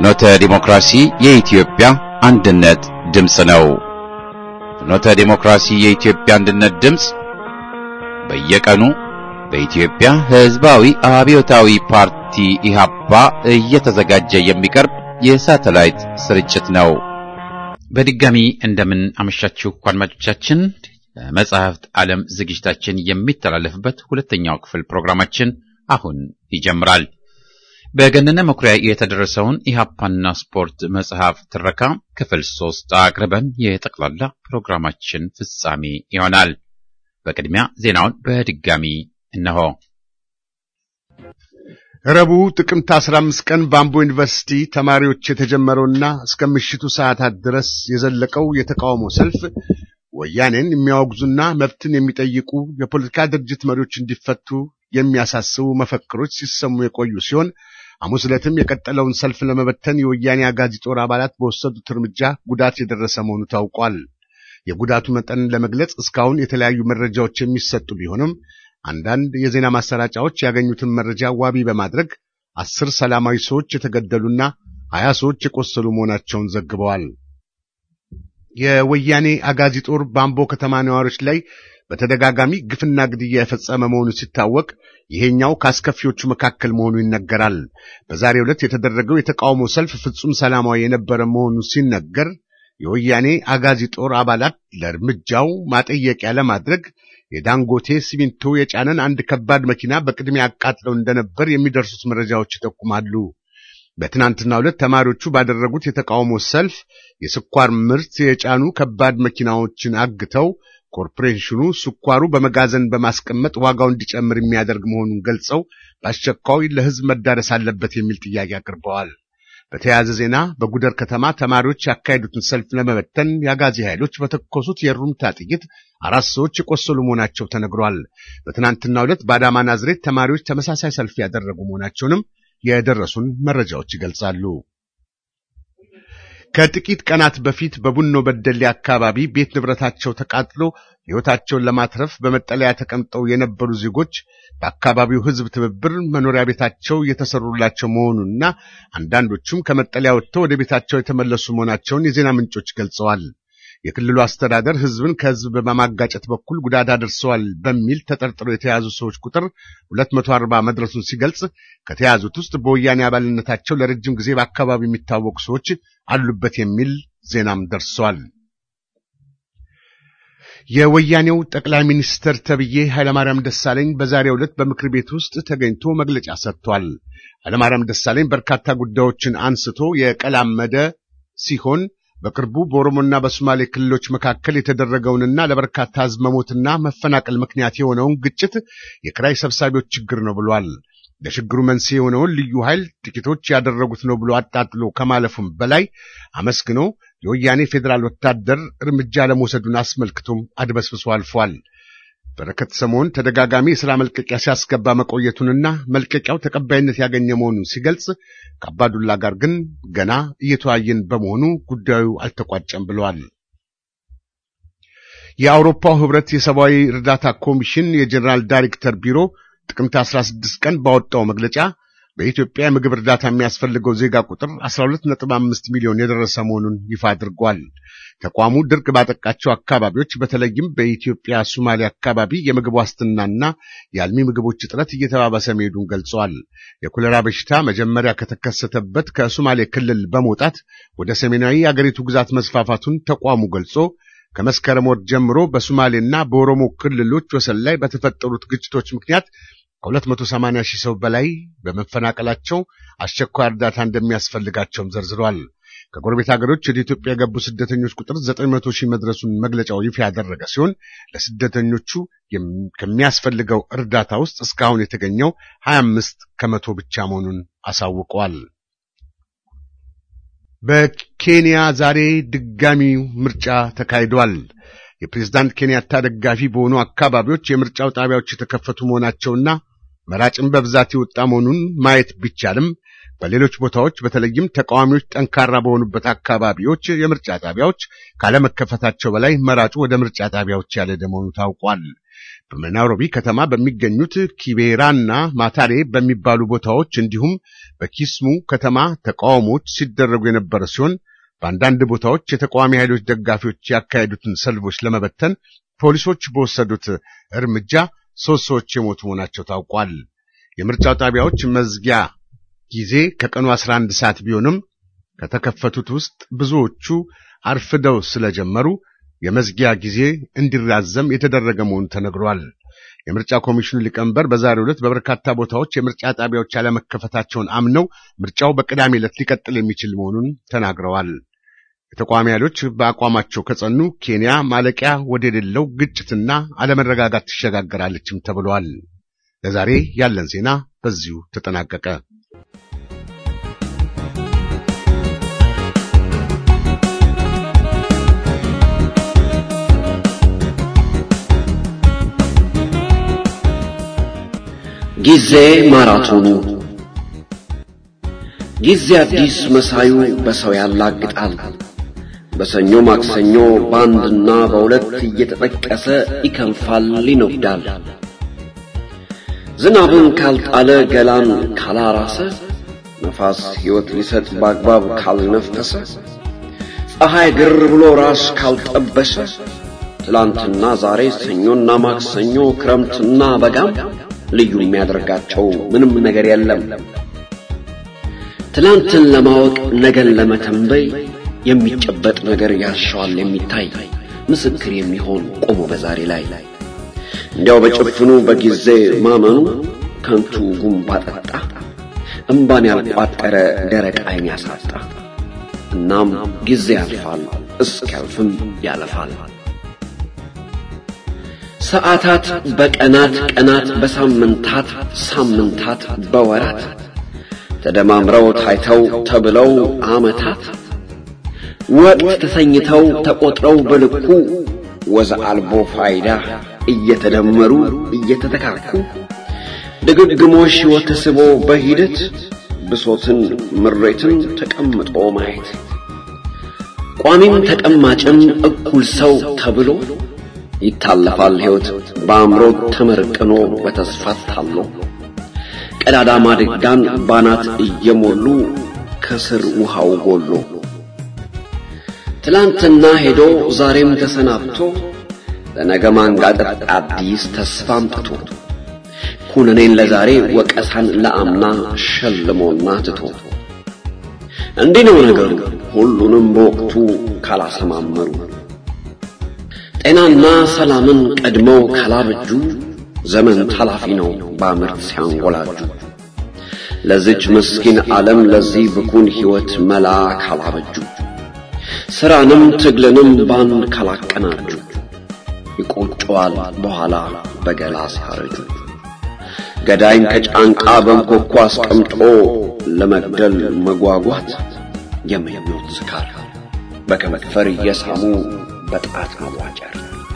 ፍኖተ ዲሞክራሲ የኢትዮጵያ አንድነት ድምፅ ነው። ፍኖተ ዲሞክራሲ የኢትዮጵያ አንድነት ድምፅ በየቀኑ በኢትዮጵያ ሕዝባዊ አብዮታዊ ፓርቲ ኢህአፓ እየተዘጋጀ የሚቀርብ የሳተላይት ስርጭት ነው። በድጋሚ እንደምን አመሻችሁ አድማጮቻችን። መጽሐፍት ዓለም ዝግጅታችን የሚተላለፍበት ሁለተኛው ክፍል ፕሮግራማችን አሁን ይጀምራል። በገነነ መኩሪያ የተደረሰውን ኢህአፓና ስፖርት መጽሐፍ ትረካ ክፍል ሶስት አቅርበን የጠቅላላ ፕሮግራማችን ፍጻሜ ይሆናል። በቅድሚያ ዜናውን በድጋሚ እነሆ። ረቡዕ ጥቅምት 15 ቀን በአምቦ ዩኒቨርሲቲ ተማሪዎች የተጀመረውና እስከ ምሽቱ ሰዓታት ድረስ የዘለቀው የተቃውሞ ሰልፍ ወያኔን የሚያወግዙና መብትን የሚጠይቁ የፖለቲካ ድርጅት መሪዎች እንዲፈቱ የሚያሳስቡ መፈክሮች ሲሰሙ የቆዩ ሲሆን ሐሙስ ዕለትም የቀጠለውን ሰልፍ ለመበተን የወያኔ አጋዚ ጦር አባላት በወሰዱት እርምጃ ጉዳት የደረሰ መሆኑ ታውቋል። የጉዳቱ መጠንን ለመግለጽ እስካሁን የተለያዩ መረጃዎች የሚሰጡ ቢሆንም አንዳንድ የዜና ማሰራጫዎች ያገኙትን መረጃ ዋቢ በማድረግ አስር ሰላማዊ ሰዎች የተገደሉና ሀያ ሰዎች የቆሰሉ መሆናቸውን ዘግበዋል። የወያኔ አጋዚ ጦር በአምቦ ከተማ ነዋሪዎች ላይ በተደጋጋሚ ግፍና ግድያ የፈጸመ መሆኑ ሲታወቅ ይሄኛው ከአስከፊዎቹ መካከል መሆኑ ይነገራል። በዛሬው ዕለት የተደረገው የተቃውሞ ሰልፍ ፍጹም ሰላማዊ የነበረ መሆኑ ሲነገር የወያኔ አጋዚ ጦር አባላት ለእርምጃው ማጠየቂያ ለማድረግ የዳንጎቴ ሲሚንቶ የጫነን አንድ ከባድ መኪና በቅድሚያ አቃጥለው እንደነበር የሚደርሱት መረጃዎች ይጠቁማሉ። በትናንትናው ዕለት ተማሪዎቹ ባደረጉት የተቃውሞ ሰልፍ የስኳር ምርት የጫኑ ከባድ መኪናዎችን አግተው ኮርፖሬሽኑ ስኳሩ በመጋዘን በማስቀመጥ ዋጋው እንዲጨምር የሚያደርግ መሆኑን ገልጸው በአስቸኳይ ለሕዝብ መዳረስ አለበት የሚል ጥያቄ አቅርበዋል። በተያያዘ ዜና በጉደር ከተማ ተማሪዎች ያካሄዱትን ሰልፍ ለመበተን የአጋዚ ኃይሎች በተኮሱት የሩምታ ጥይት አራት ሰዎች የቆሰሉ መሆናቸው ተነግሯል። በትናንትናው ዕለት በአዳማ ናዝሬት ተማሪዎች ተመሳሳይ ሰልፍ ያደረጉ መሆናቸውንም የደረሱን መረጃዎች ይገልጻሉ። ከጥቂት ቀናት በፊት በቡኖ በደሌ አካባቢ ቤት ንብረታቸው ተቃጥሎ ሕይወታቸውን ለማትረፍ በመጠለያ ተቀምጠው የነበሩ ዜጎች በአካባቢው ሕዝብ ትብብር መኖሪያ ቤታቸው እየተሰሩላቸው መሆኑንና አንዳንዶቹም ከመጠለያ ወጥተው ወደ ቤታቸው የተመለሱ መሆናቸውን የዜና ምንጮች ገልጸዋል። የክልሉ አስተዳደር ሕዝብን ከሕዝብ በማጋጨት በኩል ጉዳት አድርሰዋል በሚል ተጠርጥረው የተያዙ ሰዎች ቁጥር 240 መድረሱን ሲገልጽ ከተያዙት ውስጥ በወያኔ አባልነታቸው ለረጅም ጊዜ በአካባቢው የሚታወቁ ሰዎች አሉበት የሚል ዜናም ደርሷል። የወያኔው ጠቅላይ ሚኒስትር ተብዬ ኃይለማርያም ደሳለኝ በዛሬው ዕለት በምክር ቤት ውስጥ ተገኝቶ መግለጫ ሰጥቷል። ኃይለማርያም ደሳለኝ በርካታ ጉዳዮችን አንስቶ የቀላመደ ሲሆን በቅርቡ በኦሮሞና በሶማሌ ክልሎች መካከል የተደረገውንና ለበርካታ ሕዝብ መሞትና መፈናቀል ምክንያት የሆነውን ግጭት የኪራይ ሰብሳቢዎች ችግር ነው ብሏል። ለችግሩ መንስኤ የሆነውን ልዩ ኃይል ጥቂቶች ያደረጉት ነው ብሎ አጣጥሎ ከማለፉም በላይ አመስግኖ የወያኔ ፌዴራል ወታደር እርምጃ ለመውሰዱን አስመልክቶም አድበስብሶ አልፏል። በረከት ሰሞን ተደጋጋሚ የሥራ መልቀቂያ ሲያስገባ መቆየቱንና መልቀቂያው ተቀባይነት ያገኘ መሆኑን ሲገልጽ ከአባዱላ ጋር ግን ገና እየተወያየን በመሆኑ ጉዳዩ አልተቋጨም ብለዋል። የአውሮፓው ሕብረት የሰብአዊ እርዳታ ኮሚሽን የጀኔራል ዳይሬክተር ቢሮ ጥቅምት 16 ቀን ባወጣው መግለጫ በኢትዮጵያ የምግብ እርዳታ የሚያስፈልገው ዜጋ ቁጥር 12.5 ሚሊዮን የደረሰ መሆኑን ይፋ አድርጓል። ተቋሙ ድርቅ ባጠቃቸው አካባቢዎች በተለይም በኢትዮጵያ ሶማሌ አካባቢ የምግብ ዋስትናና የአልሚ ምግቦች እጥረት እየተባባሰ መሄዱን ገልጸዋል። የኮሌራ በሽታ መጀመሪያ ከተከሰተበት ከሶማሌ ክልል በመውጣት ወደ ሰሜናዊ የአገሪቱ ግዛት መስፋፋቱን ተቋሙ ገልጾ ከመስከረም ወር ጀምሮ በሶማሌና በኦሮሞ ክልሎች ወሰን ላይ በተፈጠሩት ግጭቶች ምክንያት ከ280 ሺህ ሰው በላይ በመፈናቀላቸው አስቸኳይ እርዳታ እንደሚያስፈልጋቸውም ዘርዝሯል። ከጎረቤት ሀገሮች ወደ ኢትዮጵያ የገቡ ስደተኞች ቁጥር 900 ሺህ መድረሱን መግለጫው ይፋ ያደረገ ሲሆን ለስደተኞቹ ከሚያስፈልገው እርዳታ ውስጥ እስካሁን የተገኘው 25 ከመቶ ብቻ መሆኑን አሳውቀዋል። በኬንያ ዛሬ ድጋሚው ምርጫ ተካሂዷል። የፕሬዝዳንት ኬንያታ ደጋፊ በሆኑ አካባቢዎች የምርጫው ጣቢያዎች የተከፈቱ መሆናቸውና መራጭም በብዛት የወጣ መሆኑን ማየት ቢቻልም በሌሎች ቦታዎች በተለይም ተቃዋሚዎች ጠንካራ በሆኑበት አካባቢዎች የምርጫ ጣቢያዎች ካለመከፈታቸው በላይ መራጩ ወደ ምርጫ ጣቢያዎች ያልሄደ መሆኑ ታውቋል። በናይሮቢ ከተማ በሚገኙት ኪቤራና ማታሬ በሚባሉ ቦታዎች እንዲሁም በኪስሙ ከተማ ተቃውሞዎች ሲደረጉ የነበረ ሲሆን በአንዳንድ ቦታዎች የተቃዋሚ ኃይሎች ደጋፊዎች ያካሄዱትን ሰልፎች ለመበተን ፖሊሶች በወሰዱት እርምጃ ሦስት ሰዎች የሞቱ መሆናቸው ታውቋል። የምርጫው ጣቢያዎች መዝጊያ ጊዜ ከቀኑ 11 ሰዓት ቢሆንም ከተከፈቱት ውስጥ ብዙዎቹ አርፍደው ስለጀመሩ የመዝጊያ ጊዜ እንዲራዘም የተደረገ መሆኑ ተነግሯል። የምርጫ ኮሚሽኑ ሊቀመንበር በዛሬው ዕለት በበርካታ ቦታዎች የምርጫ ጣቢያዎች ያለመከፈታቸውን አምነው ምርጫው በቅዳሜ ዕለት ሊቀጥል የሚችል መሆኑን ተናግረዋል። የተቃዋሚ ኃይሎች በአቋማቸው ከጸኑ ኬንያ ማለቂያ ወደሌለው ግጭትና አለመረጋጋት ትሸጋገራለችም ተብሏል። ለዛሬ ያለን ዜና በዚሁ ተጠናቀቀ። ጊዜ ማራቶኑ ጊዜ አዲስ መሳዩ በሰው ያላግጣል። በሰኞ ማክሰኞ በአንድና በሁለት እየተጠቀሰ ይከንፋል፣ ይነጉዳል። ዝናብን ካልጣለ ገላን ካላራሰ ነፋስ ሕይወት ሊሰጥ በአግባብ ካልነፈሰ ፀሐይ ግር ብሎ ራስ ካልጠበሰ ትላንትና ዛሬ ሰኞና ማክሰኞ ክረምትና በጋም ልዩ የሚያደርጋቸው ምንም ነገር የለም። ትላንትን ለማወቅ ነገን ለመተንበይ የሚጨበጥ ነገር ያሻዋል የሚታይ ምስክር የሚሆን ቆሞ በዛሬ ላይ እንዲያው በጭፍኑ በጊዜ ማመኑ ከንቱ ጉንባ ጠጣ እምባን ያልቋጠረ ደረቅ ዓይን ያሳጣ። እናም ጊዜ ያልፋል እስኪያልፍም ያለፋል። ሰዓታት በቀናት ቀናት በሳምንታት ሳምንታት በወራት ተደማምረው ታይተው ተብለው ዓመታት ወቅት ተሰኝተው ተቆጥረው በልኩ ወዘ አልቦ ፋይዳ እየተደመሩ እየተተካኩ ድግግሞሽ ሕይወት ተስቦ በሂደት ብሶትን ምሬትን ተቀምጦ ማየት ቋሚም ተቀማጭም እኩል ሰው ተብሎ ይታለፋል ሕይወት በአእምሮ ተመርቅኖ በተስፋ ታሎ ቀዳዳ ማድጋን ባናት እየሞሉ ከስር ውሃው ጎሎ ትላንትና ሄዶ ዛሬም ተሰናብቶ ለነገ ማንጋጠጥ አዲስ ተስፋ አምጥቶ ኩነኔን ለዛሬ ወቀሳን ለአምና ሸልሞና ትቶ እንዲህ ነው ነገሩ ሁሉንም በወቅቱ ካላሰማመሩ ጤናና ሰላምን ቀድመው ካላበጁ ዘመን ታላፊ ነው በምርት ሲያንጎላጁ። ለዚች ምስኪን ዓለም ለዚህ ብኩን ሕይወት መላ ካላበጁ ሥራንም ትግልንም ባንድ ካላቀናጁ ይቆጨዋል በኋላ በገላ ሲያረጁ። ገዳይን ከጫንቃ በንኮኳ አስቀምጦ ለመግደል መጓጓት የምኞት ስካር በከንፈር እየሳሙ በጣት መዋጨር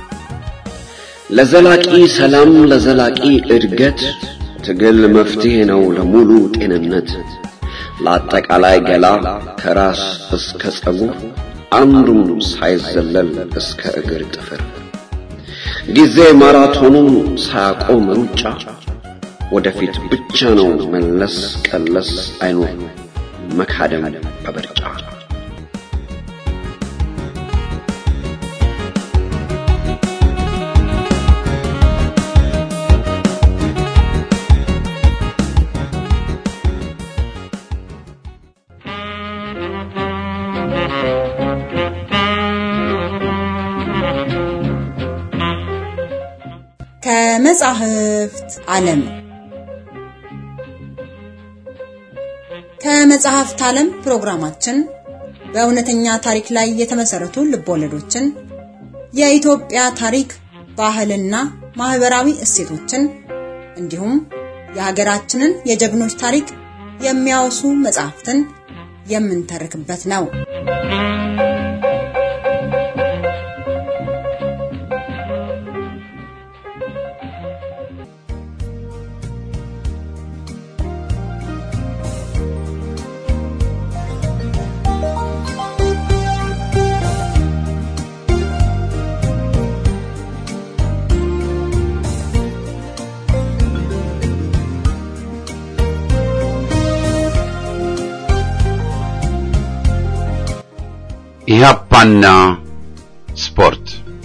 ለዘላቂ ሰላም ለዘላቂ እድገት ትግል መፍትሄ ነው ለሙሉ ጤንነት ለአጠቃላይ ገላ ከራስ እስከ ጸጉር አንዱም ሳይዘለል እስከ እግር ጥፍር ጊዜ ማራቶኑን ሳያቆም ሩጫ ወደፊት ብቻ ነው መለስ ቀለስ አይኖር መካደም በብርጫ ከመጻሕፍት ዓለም ከመጽሐፍት ዓለም ፕሮግራማችን በእውነተኛ ታሪክ ላይ የተመሰረቱ ልቦለዶችን፣ የኢትዮጵያ ታሪክ፣ ባህልና ማህበራዊ እሴቶችን እንዲሁም የሀገራችንን የጀግኖች ታሪክ የሚያወሱ መጽሐፍትን የምንተርክበት ነው። ኢህአፓና ስፖርት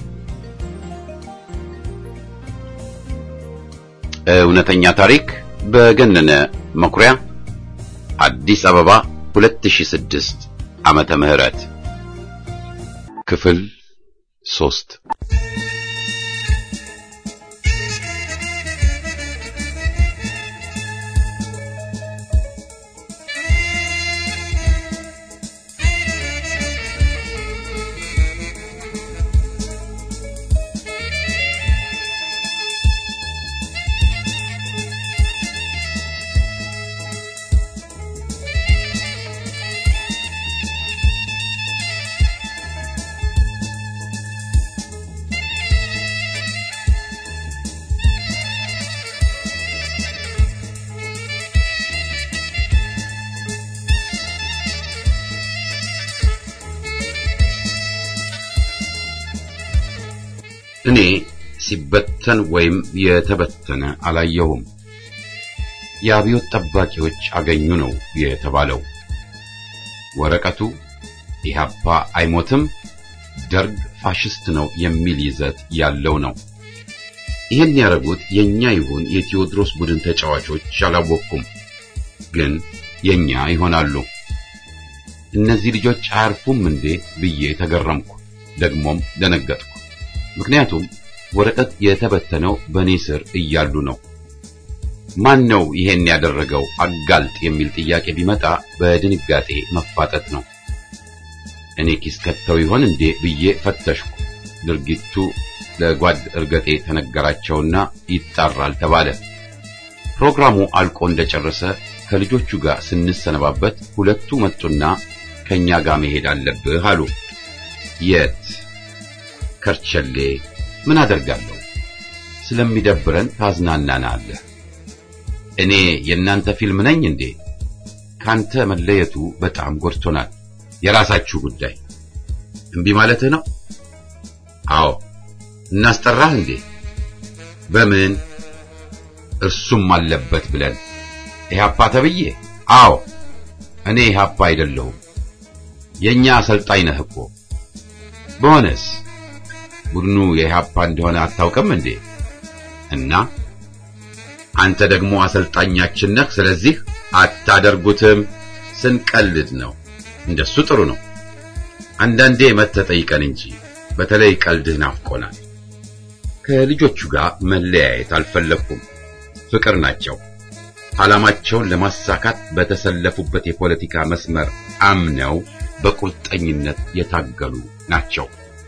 እውነተኛ ታሪክ በገነነ መኩሪያ አዲስ አበባ 2006 ዓመተ ምህረት ክፍል ሶስት እኔ ሲበተን ወይም የተበተነ አላየሁም። የአብዮት ጠባቂዎች አገኙ ነው የተባለው። ወረቀቱ ኢህአፓ አይሞትም፣ ደርግ ፋሽስት ነው የሚል ይዘት ያለው ነው። ይህን ያደረጉት የኛ ይሁን የቴዎድሮስ ቡድን ተጫዋቾች አላወቅኩም፣ ግን የኛ ይሆናሉ። እነዚህ ልጆች አያርፉም እንዴ ብዬ ተገረምኩ፣ ደግሞም ደነገጥኩ። ምክንያቱም ወረቀት የተበተነው በኔ ስር እያሉ ነው። ማን ነው ይሄን ያደረገው አጋልጥ የሚል ጥያቄ ቢመጣ በድንጋጤ መፋጠጥ ነው። እኔ ኪስ ከተው ይሆን እንዴ ብዬ ፈተሽኩ። ድርጊቱ ለጓድ እርገጤ ተነገራቸውና ይጣራል ተባለ። ፕሮግራሙ አልቆ እንደጨረሰ ከልጆቹ ጋር ስንሰነባበት ሁለቱ መጡና ከኛ ጋር መሄድ አለብህ አሉ። የት? ከርቸሌ ምን አደርጋለሁ? ስለሚደብረን ታዝናናናለህ። እኔ የእናንተ ፊልም ነኝ እንዴ? ካንተ መለየቱ በጣም ጎድቶናል። የራሳችሁ ጉዳይ። እምቢ ማለትህ ነው? አዎ። እናስጠራህ እንዴ? በምን? እርሱም አለበት ብለን ኢህአፓ ተብዬ? አዎ። እኔ ኢህአፓ አይደለሁም። የኛ አሰልጣኝ ነህ እኮ። በሆነስ ቡድኑ የኢህአፓ እንደሆነ አታውቅም እንዴ? እና አንተ ደግሞ አሰልጣኛችን ነህ። ስለዚህ አታደርጉትም። ስንቀልድ ነው። እንደሱ ጥሩ ነው። አንዳንዴ መተህ ጠይቀን እንጂ በተለይ ቀልድህ ናፍቆናል። ከልጆቹ ጋር መለያየት አልፈለኩም። ፍቅር ናቸው። ዓላማቸውን ለማሳካት በተሰለፉበት የፖለቲካ መስመር አምነው በቁርጠኝነት የታገሉ ናቸው።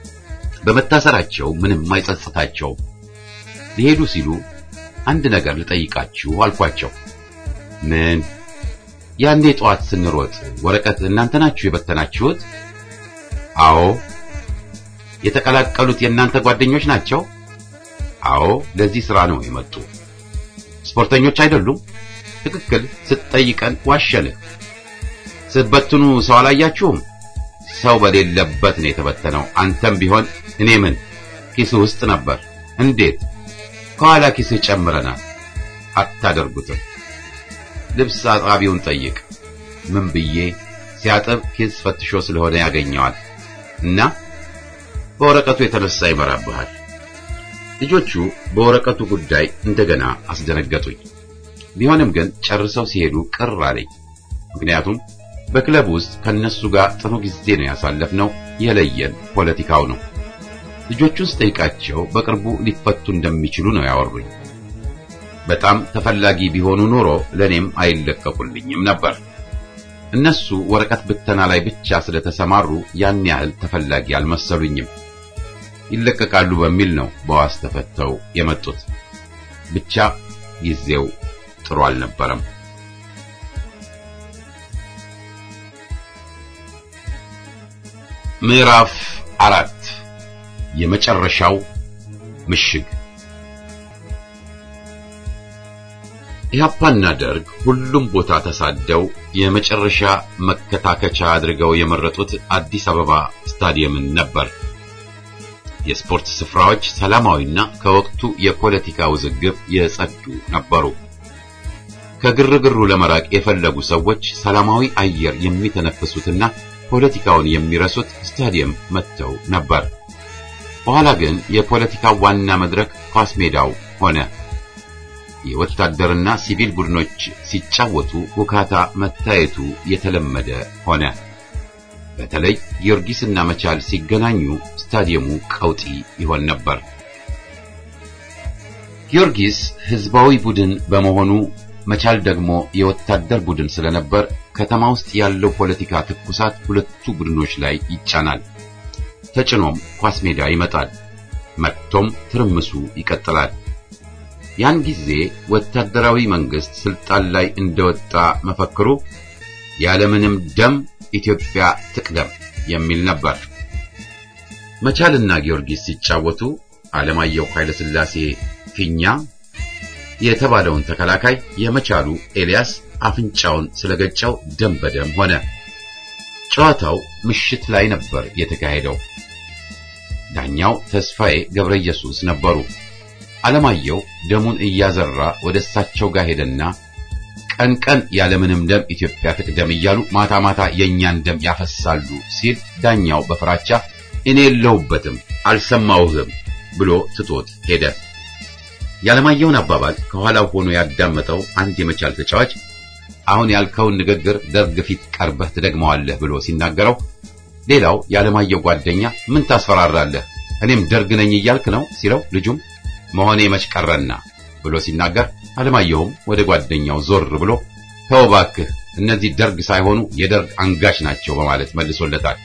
በመታሰራቸው ምንም አይጸጽታቸውም። ሊሄዱ ሲሉ አንድ ነገር ልጠይቃችሁ አልኳቸው። ምን? ያኔ ጠዋት ስንሮጥ ወረቀት እናንተ ናችሁ የበተናችሁት? አዎ። የተቀላቀሉት የእናንተ ጓደኞች ናቸው? አዎ፣ ለዚህ ስራ ነው የመጡ። ስፖርተኞች አይደሉም? ትክክል። ስትጠይቀን ዋሸንህ። ስትበትኑ ሰው አላያችሁም? ሰው በሌለበት ነው የተበተነው። አንተም ቢሆን እኔ ምን ኪስህ ውስጥ ነበር። እንዴት? ከኋላ ኪስህ ጨምረናል። አታደርጉትም። ልብስ አጣቢውን ጠይቅ። ምን ብዬ ሲያጥብ ኪስ ፈትሾ ስለሆነ ያገኘዋል እና በወረቀቱ የተነሳ ይመራብሃል። ልጆቹ በወረቀቱ ጉዳይ እንደገና አስደነገጡኝ። ቢሆንም ግን ጨርሰው ሲሄዱ ቅር አለኝ። ምክንያቱም በክለብ ውስጥ ከነሱ ጋር ጥሩ ጊዜ ነው ያሳለፍነው። የለየን ፖለቲካው ነው። ልጆቹን ስጠይቃቸው በቅርቡ ሊፈቱ እንደሚችሉ ነው ያወሩኝ። በጣም ተፈላጊ ቢሆኑ ኖሮ ለኔም አይለቀቁልኝም ነበር። እነሱ ወረቀት ብተና ላይ ብቻ ስለተሰማሩ ያን ያህል ተፈላጊ አልመሰሉኝም። ይለቀቃሉ በሚል ነው በዋስ ተፈተው የመጡት። ብቻ ጊዜው ጥሩ አልነበረም። ምዕራፍ አራት የመጨረሻው ምሽግ ኢህአፓና ደርግ ሁሉም ቦታ ተሳደው የመጨረሻ መከታከቻ አድርገው የመረጡት አዲስ አበባ ስታዲየምን ነበር። የስፖርት ስፍራዎች ሰላማዊና ከወቅቱ የፖለቲካ ውዝግብ የጸዱ ነበሩ። ከግርግሩ ለመራቅ የፈለጉ ሰዎች ሰላማዊ አየር የሚተነፍሱትና ፖለቲካውን የሚረሱት ስታዲየም መጥተው ነበር። በኋላ ግን የፖለቲካው ዋና መድረክ ኳስ ሜዳው ሆነ። የወታደርና ሲቪል ቡድኖች ሲጫወቱ ውካታ መታየቱ የተለመደ ሆነ። በተለይ ጊዮርጊስና መቻል ሲገናኙ ስታዲየሙ ቀውጢ ይሆን ነበር። ጊዮርጊስ ህዝባዊ ቡድን በመሆኑ መቻል ደግሞ የወታደር ቡድን ስለነበር ከተማ ውስጥ ያለው ፖለቲካ ትኩሳት ሁለቱ ቡድኖች ላይ ይጫናል። ተጭኖም ኳስ ሜዳ ይመጣል። መጥቶም ትርምሱ ይቀጥላል። ያን ጊዜ ወታደራዊ መንግስት ስልጣን ላይ እንደወጣ መፈክሩ ያለምንም ደም ኢትዮጵያ ትቅደም የሚል ነበር። መቻልና ጊዮርጊስ ሲጫወቱ ዓለማየሁ ኃይለሥላሴ ፊኛ የተባለውን ተከላካይ የመቻሉ ኤልያስ አፍንጫውን ስለገጨው ደም በደም ሆነ። ጨዋታው ምሽት ላይ ነበር የተካሄደው። ዳኛው ተስፋዬ ገብረ ኢየሱስ ነበሩ። ዓለማየሁ ደሙን እያዘራ ወደ እሳቸው ጋር ሄደና ቀን ቀን ያለምንም ደም ኢትዮጵያ ትቅደም እያሉ ማታ ማታ የእኛን ደም ያፈሳሉ ሲል ዳኛው በፍራቻ እኔ የለሁበትም አልሰማሁህም ብሎ ትቶት ሄደ። የዓለማየሁን አባባል ከኋላው ሆኖ ያዳመጠው አንድ የመቻል ተጫዋች አሁን ያልከውን ንግግር ደርግ ፊት ቀርበህ ትደግመዋለህ ብሎ ሲናገረው፣ ሌላው የዓለማየሁ ጓደኛ ምን ታስፈራራለህ እኔም ደርግ ነኝ እያልክ ነው ሲለው፣ ልጁም መሆኔ መች ቀረና ብሎ ሲናገር፣ ዓለማየሁም ወደ ጓደኛው ዞር ብሎ ተው እባክህ እነዚህ ደርግ ሳይሆኑ የደርግ አንጋች ናቸው በማለት መልሶለታል።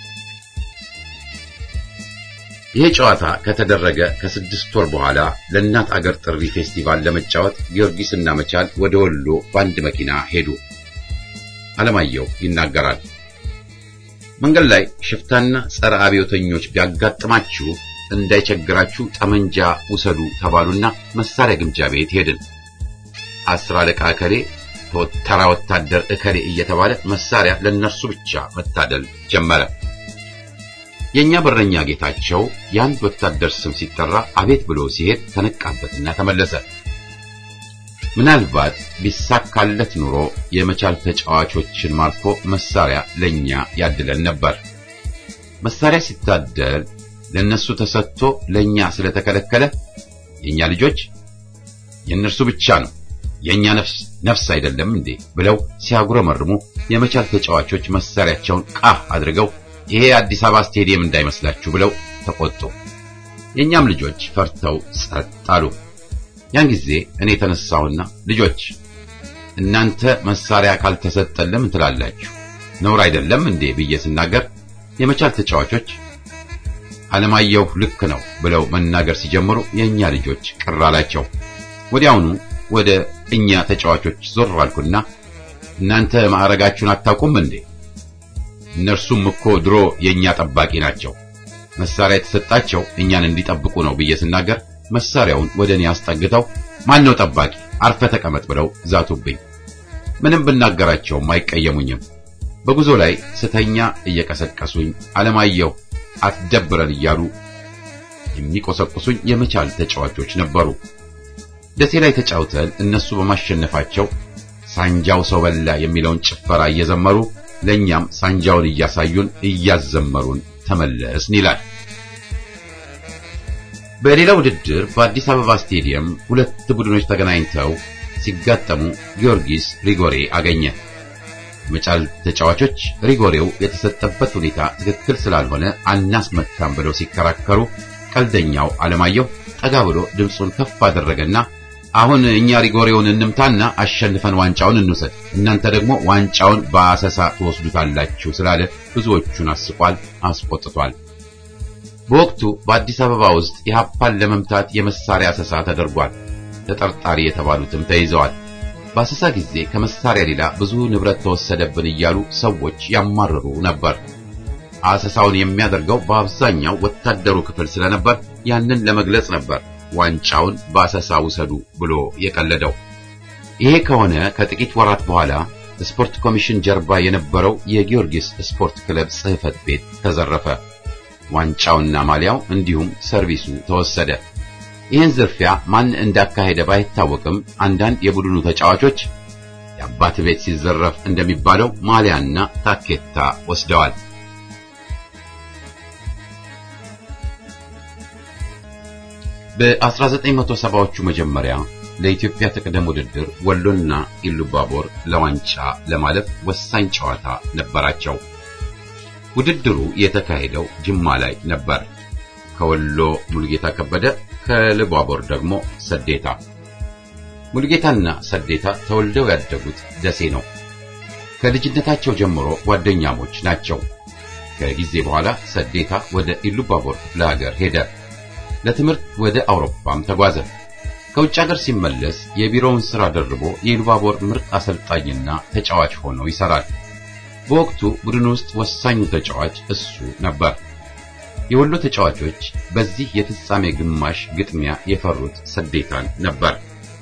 ይህ ጨዋታ ከተደረገ ከስድስት ወር በኋላ ለእናት አገር ጥሪ ፌስቲቫል ለመጫወት ጊዮርጊስና መቻል ወደ ወሎ በአንድ መኪና ሄዱ። ዓለማየሁ ይናገራል። መንገድ ላይ ሽፍታና ጸረ አብዮተኞች ቢያጋጥማችሁ እንዳይቸግራችሁ ጠመንጃ ውሰዱ ተባሉና መሳሪያ ግምጃ ቤት ሄድን። አስር አለቃ እከሌ ተራ ወታደር እከሌ እየተባለ መሳሪያ ለነርሱ ብቻ መታደል ጀመረ። የኛ በረኛ ጌታቸው የአንድ ወታደር ስም ሲጠራ አቤት ብሎ ሲሄድ ተነቃበትና ተመለሰ። ምናልባት ቢሳካለት ኑሮ የመቻል ተጫዋቾችን ማርኮ መሳሪያ ለኛ ያድለን ነበር። መሳሪያ ሲታደል ለነሱ ተሰጥቶ ለኛ ስለተከለከለ የኛ ልጆች የእነርሱ ብቻ ነው የኛ ነፍስ ነፍስ አይደለም እንዴ ብለው ሲያጉረመርሙ የመቻል ተጫዋቾች መሳሪያቸውን ቃህ አድርገው ይሄ አዲስ አበባ ስቴዲየም እንዳይመስላችሁ ብለው ተቆጡ። የኛም ልጆች ፈርተው ጸጥ አሉ። ያን ጊዜ እኔ ተነሳሁና ልጆች እናንተ መሳሪያ ካልተሰጠን ለምን ትላላችሁ? ነውር አይደለም እንዴ ብዬ ስናገር የመቻል ተጫዋቾች ዓለማየሁ ልክ ነው ብለው መናገር ሲጀምሩ የኛ ልጆች ቅር አላቸው። ወዲያውኑ ወደ እኛ ተጫዋቾች ዞር አልኩና እናንተ ማዕረጋችሁን አታውቁም እንዴ? እነርሱም እኮ ድሮ የኛ ጠባቂ ናቸው። መሳሪያ የተሰጣቸው እኛን እንዲጠብቁ ነው ብዬ ስናገር መሳሪያውን ወደ እኔ አስጠግተው ማን ነው ጠባቂ? አርፈ ተቀመጥ ብለው ዛቱብኝ። ምንም ብናገራቸውም አይቀየሙኝም። በጉዞ ላይ ስተኛ እየቀሰቀሱኝ ዓለማየሁ አትደብረን እያሉ የሚቆሰቁሱኝ የመቻል ተጫዋቾች ነበሩ። ደሴ ላይ ተጫውተን እነሱ በማሸነፋቸው ሳንጃው ሰው በላ የሚለውን ጭፈራ እየዘመሩ ለኛም ሳንጃውን እያሳዩን እያዘመሩን ተመለስን ይላል። በሌላ ውድድር በአዲስ አበባ ስቴዲየም ሁለት ቡድኖች ተገናኝተው ሲጋጠሙ ጊዮርጊስ ሪጎሬ አገኘ። መቻል ተጫዋቾች ሪጎሬው የተሰጠበት ሁኔታ ትክክል ስላልሆነ አናስመታም ብለው ሲከራከሩ ቀልደኛው ዓለማየሁ ጠጋ ብሎ ድምፁን ከፍ አደረገና አሁን እኛ ሪጎሬውን እንምታና አሸንፈን ዋንጫውን እንውሰድ፣ እናንተ ደግሞ ዋንጫውን በአሰሳ ትወስዱታላችሁ ስላለ ብዙዎቹን አስቋል፣ አስቆጥቷል። በወቅቱ በአዲስ አበባ ውስጥ የሀፓን ለመምታት የመሳሪያ አሰሳ ተደርጓል። ተጠርጣሪ የተባሉትም ተይዘዋል። በአሰሳ ጊዜ ከመሳሪያ ሌላ ብዙ ንብረት ተወሰደብን እያሉ ሰዎች ያማርሩ ነበር። አሰሳውን የሚያደርገው በአብዛኛው ወታደሩ ክፍል ስለነበር ያንን ለመግለጽ ነበር ዋንጫውን በአሰሳ ውሰዱ ብሎ የቀለደው። ይሄ ከሆነ ከጥቂት ወራት በኋላ ስፖርት ኮሚሽን ጀርባ የነበረው የጊዮርጊስ ስፖርት ክለብ ጽሕፈት ቤት ተዘረፈ። ዋንጫውና ማሊያው እንዲሁም ሰርቪሱ ተወሰደ። ይህን ዝርፊያ ማን እንዳካሄደ ባይታወቅም አንዳንድ የቡድኑ ተጫዋቾች የአባት ቤት ሲዘረፍ እንደሚባለው ማሊያና ታኬታ ወስደዋል። በ1970ዎቹ መጀመሪያ ለኢትዮጵያ ተቅደም ውድድር ወሎና ኢሉባቦር ለዋንጫ ለማለፍ ወሳኝ ጨዋታ ነበራቸው። ውድድሩ የተካሄደው ጅማ ላይ ነበር። ከወሎ ሙልጌታ ከበደ፣ ከኢሉባቦር ደግሞ ሰዴታ። ሙልጌታና ሰዴታ ተወልደው ያደጉት ደሴ ነው። ከልጅነታቸው ጀምሮ ጓደኛሞች ናቸው። ከጊዜ በኋላ ሰዴታ ወደ ኢሉባቦር ክፍለ ሀገር ሄደ። ለትምህርት ወደ አውሮፓም ተጓዘ። ከውጭ ሀገር ሲመለስ የቢሮውን ስራ ደርቦ የኢሉባቦር ምርጥ አሰልጣኝና ተጫዋች ሆኖ ይሰራል። በወቅቱ ቡድን ውስጥ ወሳኙ ተጫዋች እሱ ነበር። የወሎ ተጫዋቾች በዚህ የፍጻሜ ግማሽ ግጥሚያ የፈሩት ሰዴታን ነበር።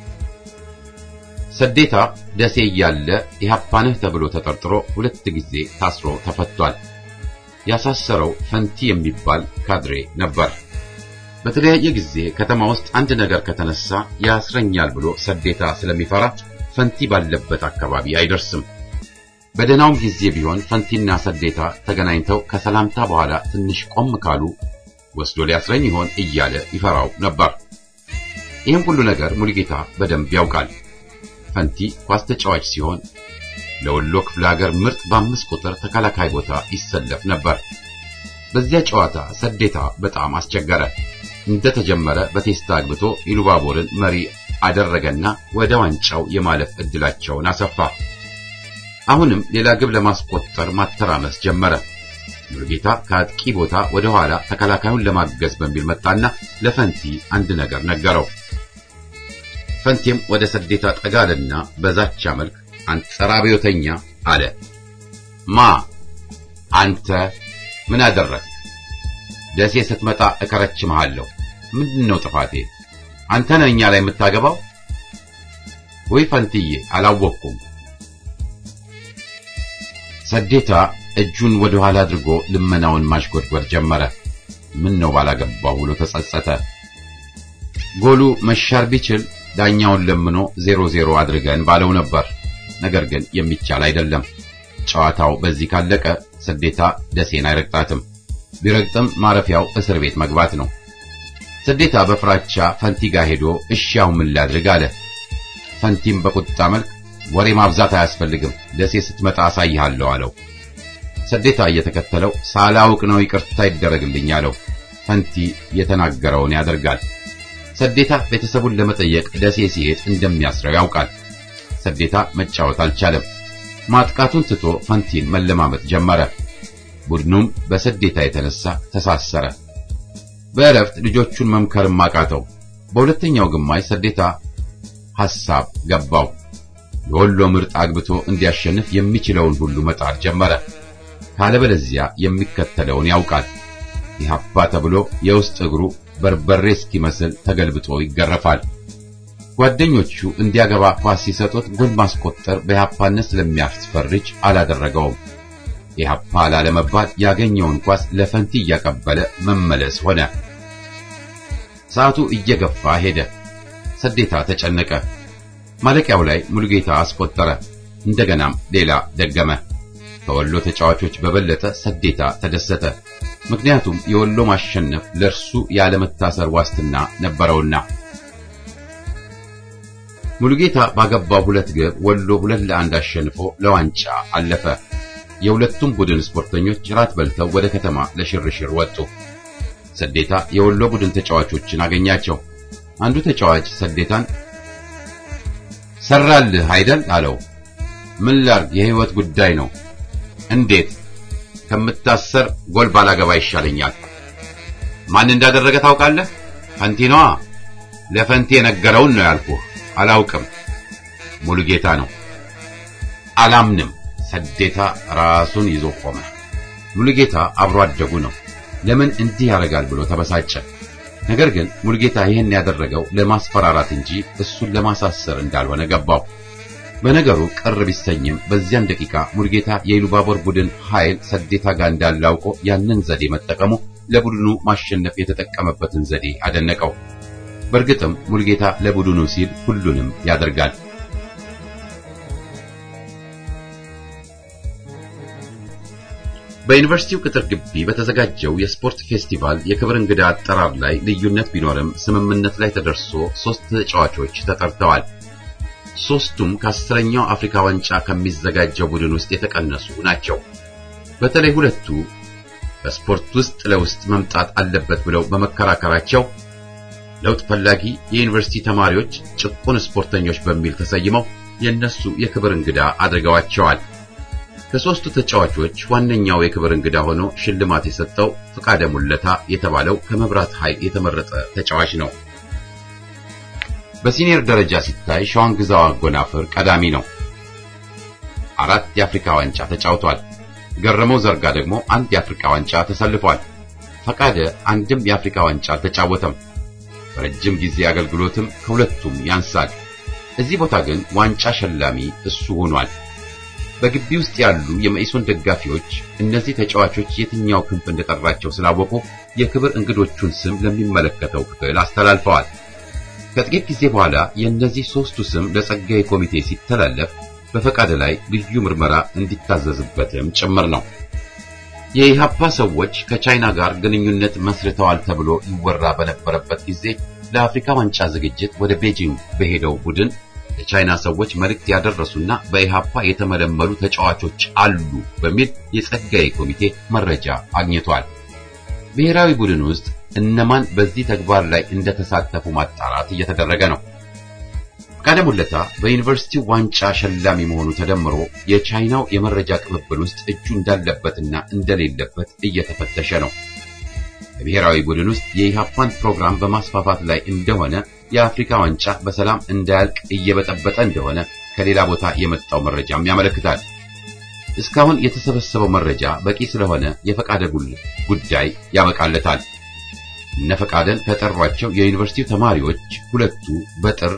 ሰዴታ ደሴ እያለ ኢህአፓንህ ተብሎ ተጠርጥሮ ሁለት ጊዜ ታስሮ ተፈቷል። ያሳሰረው ፈንቲ የሚባል ካድሬ ነበር። በተለያየ ጊዜ ከተማ ውስጥ አንድ ነገር ከተነሳ ያስረኛል ብሎ ሰዴታ ስለሚፈራ ፈንቲ ባለበት አካባቢ አይደርስም። በደህናውም ጊዜ ቢሆን ፈንቲና ሰዴታ ተገናኝተው ከሰላምታ በኋላ ትንሽ ቆም ካሉ ወስዶ ሊያስረኝ ይሆን እያለ ይፈራው ነበር። ይህም ሁሉ ነገር ሙሉጌታ በደንብ ያውቃል። ፈንቲ ኳስ ተጫዋች ሲሆን ለወሎ ክፍለ ሀገር ምርጥ በአምስት ቁጥር ተከላካይ ቦታ ይሰለፍ ነበር። በዚያ ጨዋታ ሰዴታ በጣም አስቸገረ። እንደተጀመረ በቴስታ አግብቶ ኢሉባቦርን መሪ አደረገና ወደ ዋንጫው የማለፍ እድላቸውን አሰፋ። አሁንም ሌላ ግብ ለማስቆጠር ማተራመስ ጀመረ። ሙሉጌታ ከአጥቂ ቦታ ወደ ኋላ ተከላካዩን ለማገዝ በሚል መጣና ለፈንቲ አንድ ነገር ነገረው። ፈንቲም ወደ ሰዴታ ጠጋልና በዛቻ መልክ አንተ ጸረ አብዮተኛ አለ። ማ አንተ ምን አደረግ? ደሴ ስትመጣ እከረችምሃለሁ። ምንድነው ጥፋቴ? አንተ ነህ እኛ ላይ የምታገባው? ወይ ፈንትዬ አላወቅኩም። ሰዴታ እጁን ወደ ኋላ አድርጎ ልመናውን ማሽጎድጎድ ጀመረ። ምን ነው ባላገባው ብሎ ተጸጸተ። ጎሉ መሻር ቢችል ዳኛውን ለምኖ ዜሮ ዜሮ አድርገን ባለው ነበር። ነገር ግን የሚቻል አይደለም። ጨዋታው በዚህ ካለቀ ሰዴታ ደሴን አይረግጣትም። ቢረግጥም ማረፊያው እስር ቤት መግባት ነው። ሰዴታ በፍራቻ ፈንቲ ጋር ሄዶ እሺ አሁን ምን ላድርግ አለ። ፈንቲም በቁጣ መልክ ወሬ ማብዛት አያስፈልግም፣ ደሴ ስትመጣ አሳይሃለሁ አለው። ሰዴታ እየተከተለው ሳላውቅ ነው ይቅርታ ይደረግልኝ አለው። ፈንቲ የተናገረውን ያደርጋል። ሰዴታ ቤተሰቡን ለመጠየቅ ደሴ ሲሄድ እንደሚያስረው ያውቃል። ሰዴታ መጫወት አልቻለም። ማጥቃቱን ትቶ ፈንቲን መለማመጥ ጀመረ። ቡድኑም በሰዴታ የተነሳ ተሳሰረ። በእረፍት ልጆቹን መምከርም አቃተው። በሁለተኛው ግማሽ ሰዴታ ሐሳብ ገባው። የወሎ ምርጥ አግብቶ እንዲያሸንፍ የሚችለውን ሁሉ መጣር ጀመረ። ካለበለዚያ የሚከተለውን ያውቃል። ኢህአፓ ተብሎ የውስጥ እግሩ በርበሬ እስኪመስል ተገልብጦ ይገረፋል። ጓደኞቹ እንዲያገባ ኳስ ሲሰጡት ጎል ማስቆጠር በኢህአፓነት ስለሚያስፈርጅ አላደረገውም። ኢህአፓ ላለመባል ያገኘውን ኳስ ለፈንቲ እያቀበለ መመለስ ሆነ። ሰዓቱ እየገፋ ሄደ። ሰዴታ ተጨነቀ። ማለቂያው ላይ ሙሉጌታ አስቆጠረ። እንደገናም ሌላ ደገመ። ከወሎ ተጫዋቾች በበለጠ ሰዴታ ተደሰተ። ምክንያቱም የወሎ ማሸነፍ ለእርሱ ያለመታሰር ዋስትና ነበረውና። ሙሉጌታ ባገባው ሁለት ግብ ወሎ ሁለት ለአንድ አሸንፎ ለዋንጫ አለፈ። የሁለቱም ቡድን ስፖርተኞች ራት በልተው ወደ ከተማ ለሽርሽር ወጡ። ሰዴታ የወሎ ቡድን ተጫዋቾችን አገኛቸው። አንዱ ተጫዋች ሰዴታን ሰራልህ አይደል አለው። ምን ላርግ? የህይወት ጉዳይ ነው። እንዴት? ከምታሰር ጎል ባላገባ ይሻለኛል። ማን እንዳደረገ ታውቃለህ? ፈንቲ ነዋ። ለፈንቲ የነገረውን ነው ያልኩህ። አላውቅም። ሙሉጌታ ነው። አላምንም። ሰዴታ ራሱን ይዞ ቆመ። ሙሉጌታ አብሮ አደጉ ነው። ለምን እንዲህ ያደርጋል ብሎ ተበሳጨ። ነገር ግን ሙሉጌታ ይህን ያደረገው ለማስፈራራት እንጂ እሱን ለማሳሰር እንዳልሆነ ገባው። በነገሩ ቅር ቢሰኝም በዚያን ደቂቃ ሙሉጌታ የኢሉባቦር ቡድን ኃይል ሰዴታ ጋር እንዳለ አውቆ ያንን ዘዴ መጠቀሙ ለቡድኑ ማሸነፍ የተጠቀመበትን ዘዴ አደነቀው። በእርግጥም ሙሉጌታ ለቡድኑ ሲል ሁሉንም ያደርጋል። በዩኒቨርሲቲው ቅጥር ግቢ በተዘጋጀው የስፖርት ፌስቲቫል የክብር እንግዳ አጠራር ላይ ልዩነት ቢኖርም ስምምነት ላይ ተደርሶ ሶስት ተጫዋቾች ተጠርተዋል። ሶስቱም ከአስረኛው አፍሪካ ዋንጫ ከሚዘጋጀው ቡድን ውስጥ የተቀነሱ ናቸው። በተለይ ሁለቱ በስፖርት ውስጥ ለውስጥ መምጣት አለበት ብለው በመከራከራቸው ለውጥ ፈላጊ የዩኒቨርሲቲ ተማሪዎች ጭቁን ስፖርተኞች በሚል ተሰይመው የነሱ የክብር እንግዳ አድርገዋቸዋል። ከሶስቱ ተጫዋቾች ዋነኛው የክብር እንግዳ ሆኖ ሽልማት የሰጠው ፍቃደ ሙለታ የተባለው ከመብራት ኃይል የተመረጠ ተጫዋች ነው። በሲኒየር ደረጃ ሲታይ ሸዋን ግዛው አጎናፍር ቀዳሚ ነው። አራት የአፍሪካ ዋንጫ ተጫውቷል። ገረመው ዘርጋ ደግሞ አንድ የአፍሪካ ዋንጫ ተሰልፏል። ፈቃደ አንድም የአፍሪካ ዋንጫ አልተጫወተም። በረጅም ጊዜ አገልግሎትም ከሁለቱም ያንሳል። እዚህ ቦታ ግን ዋንጫ ሸላሚ እሱ ሆኗል። በግቢ ውስጥ ያሉ የመኢሶን ደጋፊዎች እነዚህ ተጫዋቾች የትኛው ክንፍ እንደጠራቸው ስላወቁ የክብር እንግዶቹን ስም ለሚመለከተው ክፍል አስተላልፈዋል። ከጥቂት ጊዜ በኋላ የእነዚህ ሶስቱ ስም ለጸጋዬ ኮሚቴ ሲተላለፍ በፈቃደ ላይ ልዩ ምርመራ እንዲታዘዝበትም ጭምር ነው። የኢሃፓ ሰዎች ከቻይና ጋር ግንኙነት መስርተዋል ተብሎ ይወራ በነበረበት ጊዜ ለአፍሪካ ዋንጫ ዝግጅት ወደ ቤጂንግ በሄደው ቡድን የቻይና ሰዎች መልእክት ያደረሱና በኢሃፓ የተመለመሉ ተጫዋቾች አሉ በሚል የጸጋዬ ኮሚቴ መረጃ አግኝቷል። ብሔራዊ ቡድን ውስጥ እነማን በዚህ ተግባር ላይ እንደተሳተፉ ማጣራት እየተደረገ ነው። ፈቃደ ሙለታ በዩኒቨርሲቲው ዋንጫ ሸላሚ መሆኑ ተደምሮ የቻይናው የመረጃ ቅብብል ውስጥ እጁ እንዳለበትና እንደሌለበት እየተፈተሸ ነው። በብሔራዊ ቡድን ውስጥ የኢሃፓን ፕሮግራም በማስፋፋት ላይ እንደሆነ የአፍሪካ ዋንጫ በሰላም እንዳያልቅ እየበጠበጠ እንደሆነ ከሌላ ቦታ የመጣው መረጃም ያመለክታል። እስካሁን የተሰበሰበው መረጃ በቂ ስለሆነ የፈቃደ ጉዳይ ያበቃለታል። እነ ፈቃደን ከጠሯቸው የዩኒቨርሲቲው ተማሪዎች ሁለቱ በጥር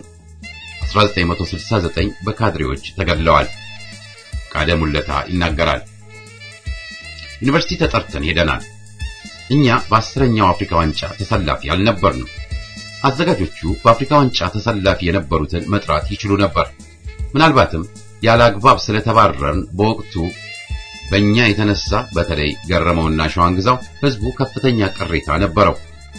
1969 በካድሬዎች ተገድለዋል። ፈቃደ ሙለታ ይናገራል። ዩኒቨርሲቲ ተጠርተን ሄደናል። እኛ በአስረኛው አፍሪካ ዋንጫ ተሰላፊ አልነበርንም። አዘጋጆቹ በአፍሪካ ዋንጫ ተሰላፊ የነበሩትን መጥራት ይችሉ ነበር። ምናልባትም ያለ አግባብ ስለተባረርን በወቅቱ በእኛ የተነሳ በተለይ ገረመውና ሸዋንግዛው ህዝቡ ከፍተኛ ቅሬታ ነበረው።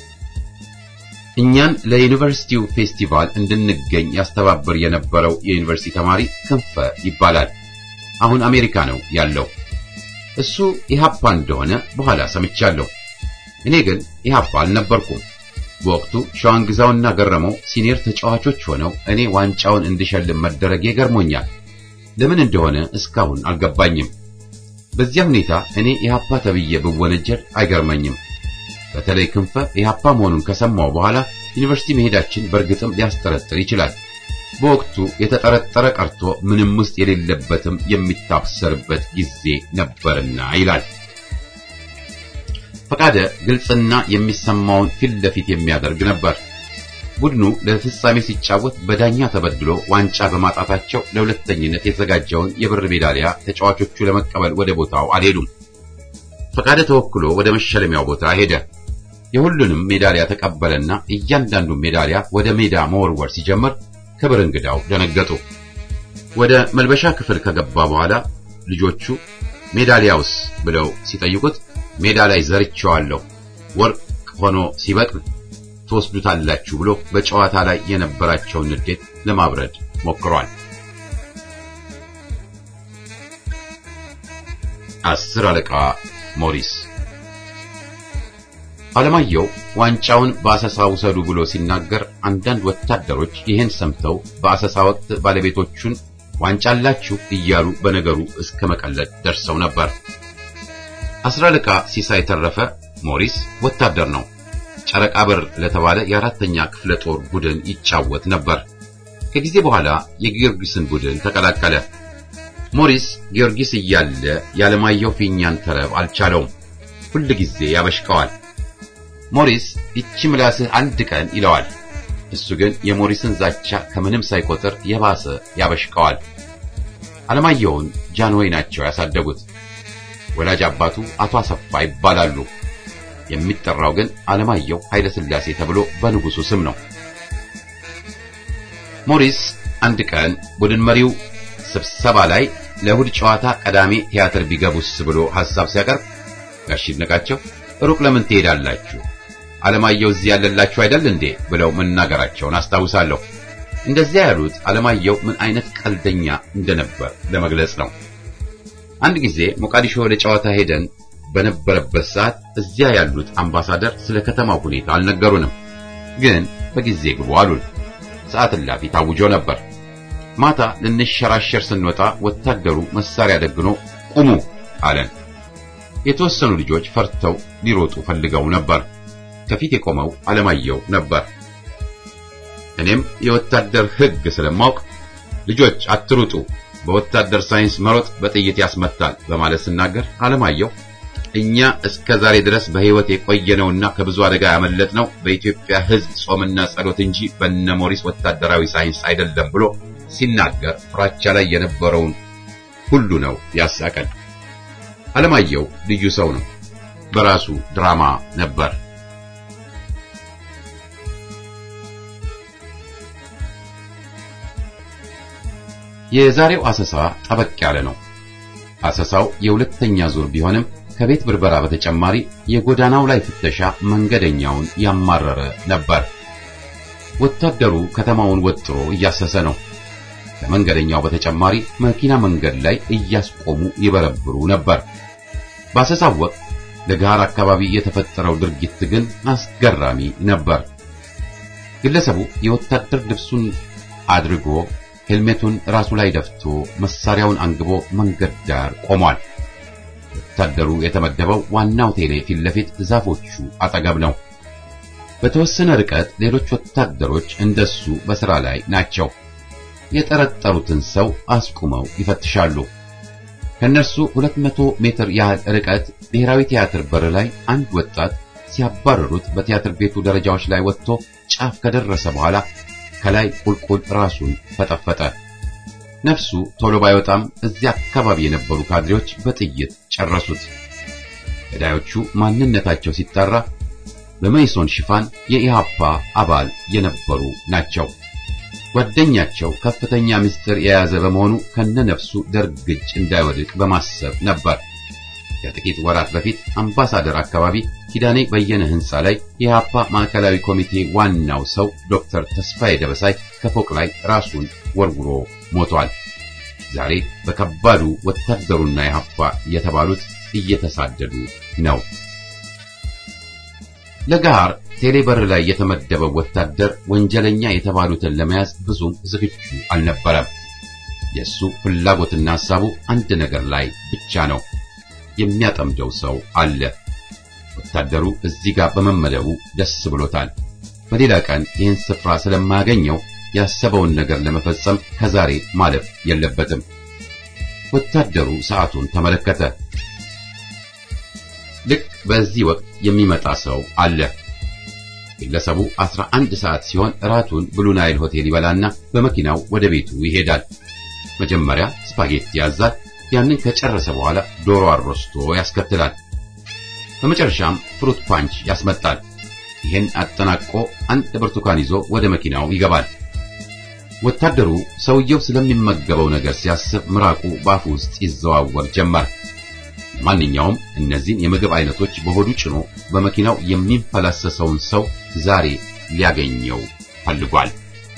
እኛን ለዩኒቨርሲቲው ፌስቲቫል እንድንገኝ ያስተባብር የነበረው የዩኒቨርሲቲ ተማሪ ክንፈ ይባላል። አሁን አሜሪካ ነው ያለው። እሱ ኢሃፓ እንደሆነ በኋላ ሰምቻለሁ። እኔ ግን ኢሃፓ አልነበርኩም። በወቅቱ ሸዋንግዛውና ገረመው ሲኒየር ተጫዋቾች ሆነው እኔ ዋንጫውን እንድሸልም መደረጌ ገርሞኛል። ለምን እንደሆነ እስካሁን አልገባኝም። በዚያ ሁኔታ እኔ ኢሃፓ ተብዬ ብወነጀል አይገርመኝም። በተለይ ክንፈ ኢሃፓ መሆኑን ከሰማው በኋላ ዩኒቨርሲቲ መሄዳችን በእርግጥም ሊያስጠረጥር ይችላል። በወቅቱ የተጠረጠረ ቀርቶ ምንም ውስጥ የሌለበትም የሚታሰርበት ጊዜ ነበርና ይላል። ፈቃደ ግልጽና የሚሰማውን ፊት ለፊት የሚያደርግ ነበር። ቡድኑ ለፍጻሜ ሲጫወት በዳኛ ተበድሎ ዋንጫ በማጣታቸው ለሁለተኝነት የተዘጋጀውን የብር ሜዳሊያ ተጫዋቾቹ ለመቀበል ወደ ቦታው አልሄዱም። ፈቃደ ተወክሎ ወደ መሸለሚያው ቦታ ሄደ። የሁሉንም ሜዳሊያ ተቀበለና እያንዳንዱ ሜዳሊያ ወደ ሜዳ መወርወር ሲጀምር ክብር እንግዳው ደነገጡ። ወደ መልበሻ ክፍል ከገባ በኋላ ልጆቹ ሜዳሊያውስ ብለው ሲጠይቁት ሜዳ ላይ ዘርቼዋለሁ፣ ወርቅ ሆኖ ሲበቅል ትወስዱታላችሁ ብሎ በጨዋታ ላይ የነበራቸውን ንዴት ለማብረድ ሞክሯል። አስር አለቃ ሞሪስ አለማየሁ ዋንጫውን በአሰሳ ውሰዱ ብሎ ሲናገር አንዳንድ ወታደሮች ይህን ሰምተው በአሰሳ ወቅት ባለቤቶቹን ዋንጫ አላችሁ እያሉ በነገሩ እስከ መቀለድ ደርሰው ነበር። አስር አለቃ ሲሳይ ተረፈ ሞሪስ ወታደር ነው። ጨረቃ በር ለተባለ የአራተኛ ክፍለ ጦር ቡድን ይጫወት ነበር። ከጊዜ በኋላ የጊዮርጊስን ቡድን ተቀላቀለ። ሞሪስ ጊዮርጊስ እያለ ያለማየሁ ፊኛን ተረብ አልቻለውም። ሁል ጊዜ ያበሽቀዋል። ሞሪስ ይቺ ምላስህ አንድ ቀን ይለዋል። እሱ ግን የሞሪስን ዛቻ ከምንም ሳይቆጥር የባሰ ያበሽቀዋል። አለማየሁን ጃንሆይ ናቸው ያሳደጉት። ወላጅ አባቱ አቶ አሰፋ ይባላሉ። የሚጠራው ግን አለማየሁ ኃይለ ሥላሴ ተብሎ በንጉሱ ስም ነው። ሞሪስ አንድ ቀን ቡድን መሪው ስብሰባ ላይ ለእሁድ ጨዋታ ቀዳሜ ቲያትር ቢገቡስ ብሎ ሐሳብ ሲያቀርብ ጋሽ ይድነቃቸው ሩቅ ለምን ትሄዳላችሁ? አለማየሁ እዚህ ያለላችሁ አይደል እንዴ ብለው መናገራቸውን አስታውሳለሁ። እንደዚያ ያሉት አለማየሁ ምን አይነት ቀልደኛ እንደነበር ለመግለጽ ነው። አንድ ጊዜ ሞቃዲሾ ለጨዋታ ሄደን በነበረበት ሰዓት እዚያ ያሉት አምባሳደር ስለ ከተማው ሁኔታ አልነገሩንም። ግን በጊዜ ግቡ አሉን። ሰዓት እላፊ ታውጆ ነበር። ማታ ልንሸራሸር ስንወጣ ወታደሩ መሳሪያ ደግኖ ቁሙ አለን። የተወሰኑ ልጆች ፈርተው ሊሮጡ ፈልገው ነበር። ከፊት የቆመው አለማየሁ ነበር። እኔም የወታደር ሕግ ስለማውቅ ልጆች አትሩጡ፣ በወታደር ሳይንስ መሮጥ በጥይት ያስመታል በማለት ስናገር አለማየሁ እኛ እስከ ዛሬ ድረስ በሕይወት የቆየነውና ከብዙ አደጋ ያመለጥነው በኢትዮጵያ ሕዝብ ጾምና ጸሎት እንጂ በነ ሞሪስ ወታደራዊ ሳይንስ አይደለም ብሎ ሲናገር ፍራቻ ላይ የነበረውን ሁሉ ነው ያሳቀን። አለማየሁ ልዩ ሰው ነው። በራሱ ድራማ ነበር። የዛሬው አሰሳ ጠበቅ ያለ ነው። አሰሳው የሁለተኛ ዙር ቢሆንም ከቤት ብርበራ በተጨማሪ የጎዳናው ላይ ፍተሻ መንገደኛውን ያማረረ ነበር። ወታደሩ ከተማውን ወጥሮ እያሰሰ ነው። ከመንገደኛው በተጨማሪ መኪና መንገድ ላይ እያስቆሙ ይበረብሩ ነበር። በአሰሳው ወቅት ለጋር አካባቢ የተፈጠረው ድርጊት ግን አስገራሚ ነበር። ግለሰቡ የወታደር ልብሱን አድርጎ ሄልሜቱን ራሱ ላይ ደፍቶ መሳሪያውን አንግቦ መንገድ ዳር ቆሟል። ወታደሩ የተመደበው ዋናው ቴሌ ፊት ለፊት ዛፎቹ አጠገብ ነው። በተወሰነ ርቀት ሌሎች ወታደሮች እንደሱ በሥራ ላይ ናቸው። የጠረጠሩትን ሰው አስቁመው ይፈትሻሉ። ከነርሱ 200 ሜትር ያህል ርቀት ብሔራዊ ቲያትር በር ላይ አንድ ወጣት ሲያባረሩት በቲያትር ቤቱ ደረጃዎች ላይ ወጥቶ ጫፍ ከደረሰ በኋላ ከላይ ቁልቁል ራሱን ፈጠፈጠ። ነፍሱ ቶሎ ባይወጣም እዚያ አካባቢ የነበሩ ካድሬዎች በጥይት ጨረሱት። ገዳዮቹ ማንነታቸው ሲጣራ በመይሶን ሽፋን የኢሃፓ አባል የነበሩ ናቸው። ጓደኛቸው ከፍተኛ ምስጢር የያዘ በመሆኑ ከነነፍሱ ደርግ እጅ እንዳይወድቅ በማሰብ ነበር። ከጥቂት ወራት በፊት አምባሳደር አካባቢ ኪዳኔ በየነ ሕንፃ ላይ የኢሃፓ ማዕከላዊ ኮሚቴ ዋናው ሰው ዶክተር ተስፋዬ ደበሳይ ከፎቅ ላይ ራሱን ወርውሮ ሞቷል። ዛሬ በከባዱ ወታደሩና ኢሃፓ የተባሉት እየተሳደዱ ነው። ለጋር ቴሌበር ላይ የተመደበው ወታደር ወንጀለኛ የተባሉትን ለመያዝ ብዙም ዝግጁ አልነበረም። የሱ ፍላጎትና ሐሳቡ አንድ ነገር ላይ ብቻ ነው። የሚያጠምደው ሰው አለ። ወታደሩ እዚህ ጋር በመመደቡ ደስ ብሎታል። በሌላ ቀን ይህን ስፍራ ስለማያገኘው ያሰበውን ነገር ለመፈጸም ከዛሬ ማለፍ የለበትም። ወታደሩ ሰዓቱን ተመለከተ። ልክ በዚህ ወቅት የሚመጣ ሰው አለ። ግለሰቡ 11 ሰዓት ሲሆን እራቱን ብሉ ናይል ሆቴል ይበላና በመኪናው ወደ ቤቱ ይሄዳል። መጀመሪያ ስፓጌቲ ያዛል። ያንን ከጨረሰ በኋላ ዶሮ አሮስቶ ያስከትላል። በመጨረሻም ፍሩት ፓንች ያስመጣል። ይህን አጠናቆ አንድ ብርቱካን ይዞ ወደ መኪናው ይገባል። ወታደሩ ሰውየው ስለሚመገበው ነገር ሲያስብ ምራቁ በአፉ ውስጥ ይዘዋወር ጀመር። ማንኛውም እነዚህን የምግብ አይነቶች በሆዱ ጭኖ በመኪናው የሚንፈላሰሰውን ሰው ዛሬ ሊያገኘው ፈልጓል።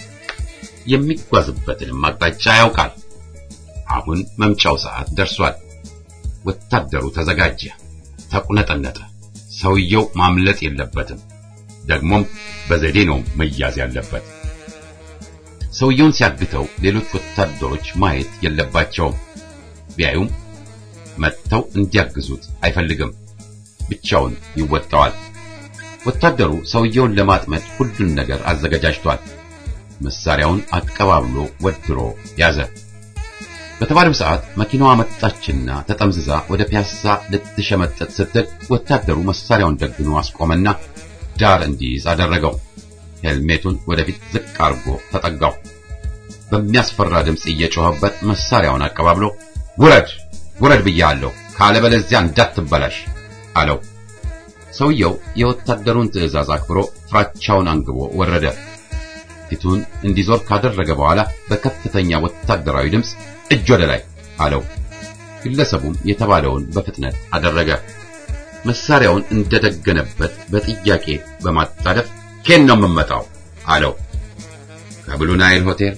የሚጓዝበትንም አቅጣጫ ያውቃል። አሁን መምጫው ሰዓት ደርሷል። ወታደሩ ተዘጋጀ፣ ተቁነጠነጠ። ሰውየው ማምለጥ የለበትም። ደግሞም በዘዴ ነው መያዝ ያለበት። ሰውየውን ሲያግተው ሌሎች ወታደሮች ማየት የለባቸውም። ቢያዩም መጥተው እንዲያግዙት አይፈልግም። ብቻውን ይወጣዋል። ወታደሩ ሰውየውን ለማጥመድ ሁሉን ነገር አዘገጃጅቷል። መሳሪያውን አቀባብሎ ወድሮ ያዘ። በተባለው ሰዓት መኪናዋ መጣችና ተጠምዝዛ ወደ ፒያሳ ልትሸመጠጥ ስትል ወታደሩ መሳሪያውን ደግኖ አስቆመና ዳር እንዲይዝ አደረገው። ሄልሜቱን ወደፊት ዝቅ አርጎ ተጠጋው። በሚያስፈራ ድምፅ እየጮኸበት መሳሪያውን አቀባብሎ ውረድ ውረድ ብያለሁ፣ ካለበለዚያ እንዳትበላሽ አለው። ሰውየው የወታደሩን ትዕዛዝ አክብሮ ፍራቻውን አንግቦ ወረደ። ፊቱን እንዲዞር ካደረገ በኋላ በከፍተኛ ወታደራዊ ድምፅ እጅ ወደ ላይ አለው። ግለሰቡም የተባለውን በፍጥነት አደረገ። መሳሪያውን እንደደገነበት በጥያቄ በማጣደፍ ኬን ነው የምመጣው አለው። ከብሉ ናይል ሆቴል።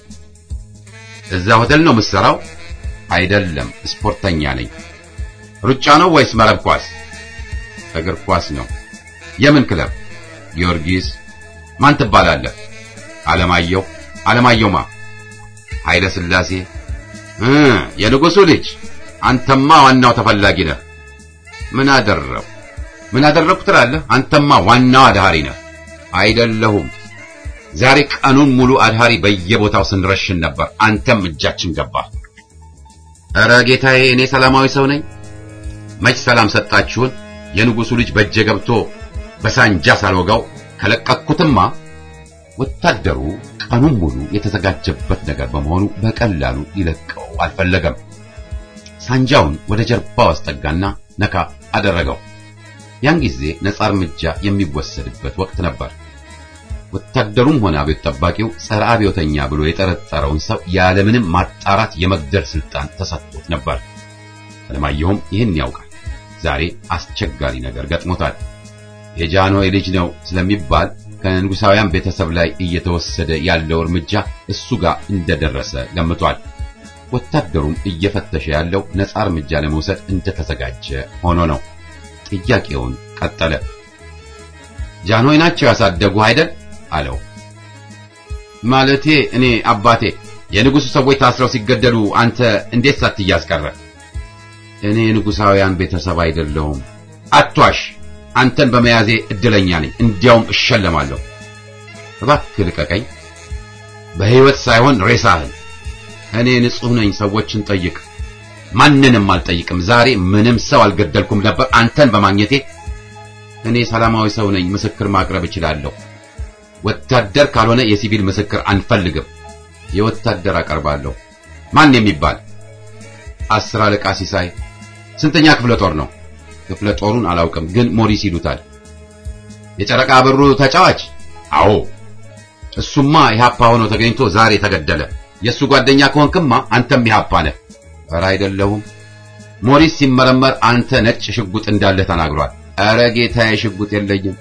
እዛ ሆቴል ነው የምትሰራው? አይደለም፣ ስፖርተኛ ነኝ። ሩጫ ነው ወይስ መረብ ኳስ? እግር ኳስ ነው። የምን ክለብ? ጊዮርጊስ። ማን ትባላለህ? አለማየሁ። አለማየሁ ማ? ኃይለ ሥላሴ። እ የንጉሡ ልጅ። አንተማ ዋናው ተፈላጊ ነህ። ምን አደረው ምን አደረኩ ትላለህ? አንተማ ዋናው አድሃሪ ነህ። አይደለሁም። ዛሬ ቀኑን ሙሉ አድሃሪ በየቦታው ስንረሽን ነበር። አንተም እጃችን ገባ። ኧረ ጌታዬ፣ እኔ ሰላማዊ ሰው ነኝ። መች ሰላም ሰጣችሁን? የንጉሡ ልጅ በእጄ ገብቶ በሳንጃ ሳልወጋው ከለቀቅኩትማ። ወታደሩ ቀኑን ሙሉ የተዘጋጀበት ነገር በመሆኑ በቀላሉ ሊለቀው አልፈለገም። ሳንጃውን ወደ ጀርባው አስጠጋና ነካ አደረገው። ያን ጊዜ ነጻ እርምጃ የሚወሰድበት ወቅት ነበር። ወታደሩም ሆነ አብዮት ጠባቂው ጸረ አብዮተኛ ብሎ የጠረጠረውን ሰው ያለምንም ማጣራት የመግደል ስልጣን ተሰጥቶት ነበር። አለማየሁም ይህን ያውቃል። ዛሬ አስቸጋሪ ነገር ገጥሞታል። የጃንሆይ ልጅ ነው ስለሚባል ከንጉሳውያን ቤተሰብ ላይ እየተወሰደ ያለው እርምጃ እሱ ጋር እንደደረሰ ገምቷል። ወታደሩም እየፈተሸ ያለው ነጻ እርምጃ ለመውሰድ እንደተዘጋጀ ሆኖ ነው። ጥያቄውን ቀጠለ። ጃንሆይ ናቸው ያሳደጉ አይደል? አለው። ማለቴ እኔ አባቴ የንጉሱ ሰዎች ታስረው ሲገደሉ አንተ እንዴት ሳትያዝ ቀረ? እኔ የንጉሳውያን ቤተሰብ አይደለሁም። አትዋሽ። አንተን በመያዜ እድለኛ ነኝ። እንዲያውም እሸለማለሁ። እባክህ ልቀቀኝ። በሕይወት ሳይሆን ሬሳህን። እኔ ንጹሕ ነኝ። ሰዎችን ጠይቅ። ማንንም አልጠይቅም። ዛሬ ምንም ሰው አልገደልኩም ነበር አንተን በማግኘቴ። እኔ ሰላማዊ ሰው ነኝ። ምስክር ማቅረብ እችላለሁ። ወታደር ካልሆነ የሲቪል ምስክር አንፈልግም። የወታደር አቀርባለሁ። ማን የሚባል? አስር አለቃ ሲሳይ። ስንተኛ ክፍለ ጦር ነው? ክፍለ ጦሩን አላውቅም፣ ግን ሞሪስ ይሉታል። የጨረቃ ብሩ ተጫዋች? አዎ። እሱማ ኢህአፓ ሆኖ ተገኝቶ ዛሬ ተገደለ። የእሱ ጓደኛ ከሆንክማ አንተም ኢህአፓ ነህ። ኧረ አይደለሁም። ሞሪስ ሲመረመር አንተ ነጭ ሽጉጥ እንዳለ ተናግሯል። ኧረ ጌታዬ ሽጉጥ የለኝም።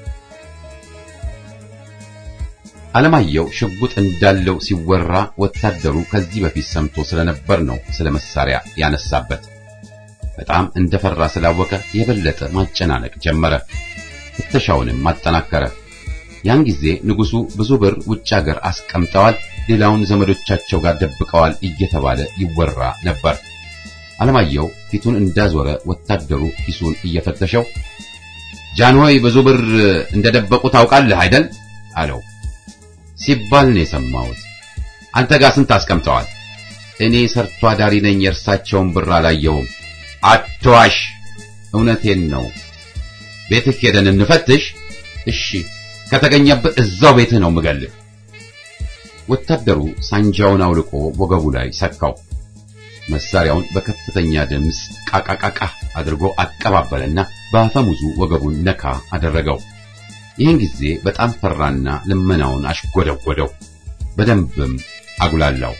አለማየሁ ሽጉጥ እንዳለው ሲወራ ወታደሩ ከዚህ በፊት ሰምቶ ስለነበር ነው ስለ መሳሪያ ያነሳበት። በጣም እንደፈራ ስላወቀ የበለጠ ማጨናነቅ ጀመረ። ፍተሻውንም ማጠናከረ። ያን ጊዜ ንጉሱ ብዙ ብር ውጭ ሀገር አስቀምጠዋል፣ ሌላውን ዘመዶቻቸው ጋር ደብቀዋል እየተባለ ይወራ ነበር። አለማየሁ ፊቱን እንዳዞረ ወታደሩ ኪሱን እየፈተሸው ጃንሆይ ብዙ ብር እንደደበቁ ታውቃለህ አይደል? አለው። ሲባል ነው የሰማሁት። አንተ ጋር ስንት አስቀምጠዋል? እኔ ሰርቶ አዳሪ ነኝ፣ የእርሳቸውን ብር አላየሁም። አትዋሽ፣ እውነቴን ነው። ቤትህ ሄደን እንፈትሽ። እሺ፣ ከተገኘብህ እዛው ቤትህ ነው የምገልህ። ወታደሩ ሳንጃውን አውልቆ ወገቡ ላይ ሰካው። መሳሪያውን በከፍተኛ ድምፅ ቃቃቃቃ አድርጎ አቀባበለና በአፈሙዙ ወገቡን ነካ አደረገው። ይህን ጊዜ በጣም ፈራና ልመናውን አሽጎደጎደው። በደንብም አጉላላው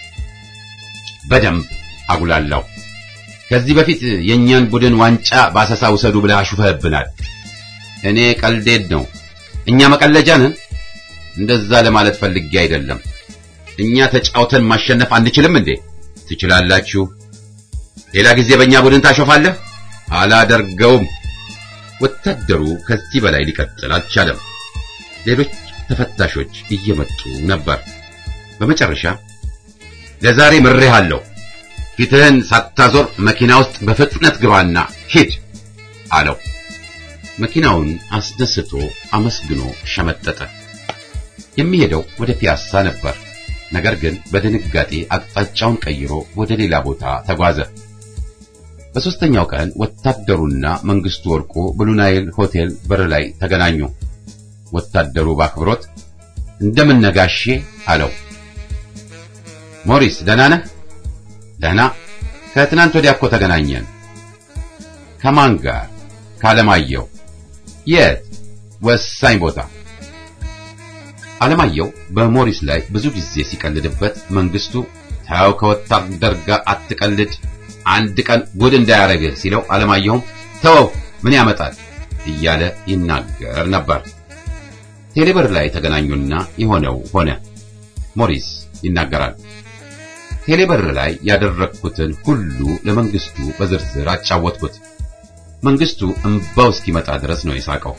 በደንብ አጉላላው። ከዚህ በፊት የእኛን ቡድን ዋንጫ በአሰሳ ውሰዱ ብለህ አሹፈህብናል። እኔ ቀልዴድ ነው። እኛ መቀለጃ ነን? እንደዛ ለማለት ፈልጌ አይደለም። እኛ ተጫውተን ማሸነፍ አንችልም እንዴ? ትችላላችሁ። ሌላ ጊዜ በእኛ ቡድን ታሾፋለህ? አላደርገውም። ወታደሩ ከዚህ በላይ ሊቀጥል አልቻለም። ሌሎች ተፈታሾች እየመጡ ነበር። በመጨረሻ ለዛሬ ምሬሃለሁ፣ ፊትህን ሳታዞር መኪና ውስጥ በፍጥነት ግባና ሂድ አለው። መኪናውን አስደስቶ አመስግኖ ሸመጠጠ። የሚሄደው ወደ ፒያሳ ነበር። ነገር ግን በድንጋጤ አቅጣጫውን ቀይሮ ወደ ሌላ ቦታ ተጓዘ። በሦስተኛው ቀን ወታደሩና መንግስቱ ወርቁ ብሉናይል ሆቴል በር ላይ ተገናኙ። ወታደሩ በአክብሮት እንደምን ነጋሼ አለው። ሞሪስ ደህና ነህ? ደህና። ከትናንት ወዲያ እኮ ተገናኘን። ከማን ጋር? ከአለማየሁ። የት? ወሳኝ ቦታ። አለማየሁ በሞሪስ ላይ ብዙ ጊዜ ሲቀልድበት መንግስቱ ታው ከወታደር ጋር አትቀልድ አንድ ቀን ጉድ እንዳያረግህ ሲለው አለማየሁም ተወው ምን ያመጣል እያለ ይናገር ነበር። ቴሌበር ላይ ተገናኙና የሆነው ሆነ። ሞሪስ ይናገራል። ቴሌበር ላይ ያደረግኩትን ሁሉ ለመንግስቱ በዝርዝር አጫወትኩት። መንግስቱ እምባው እስኪመጣ ድረስ ነው የሳቀው።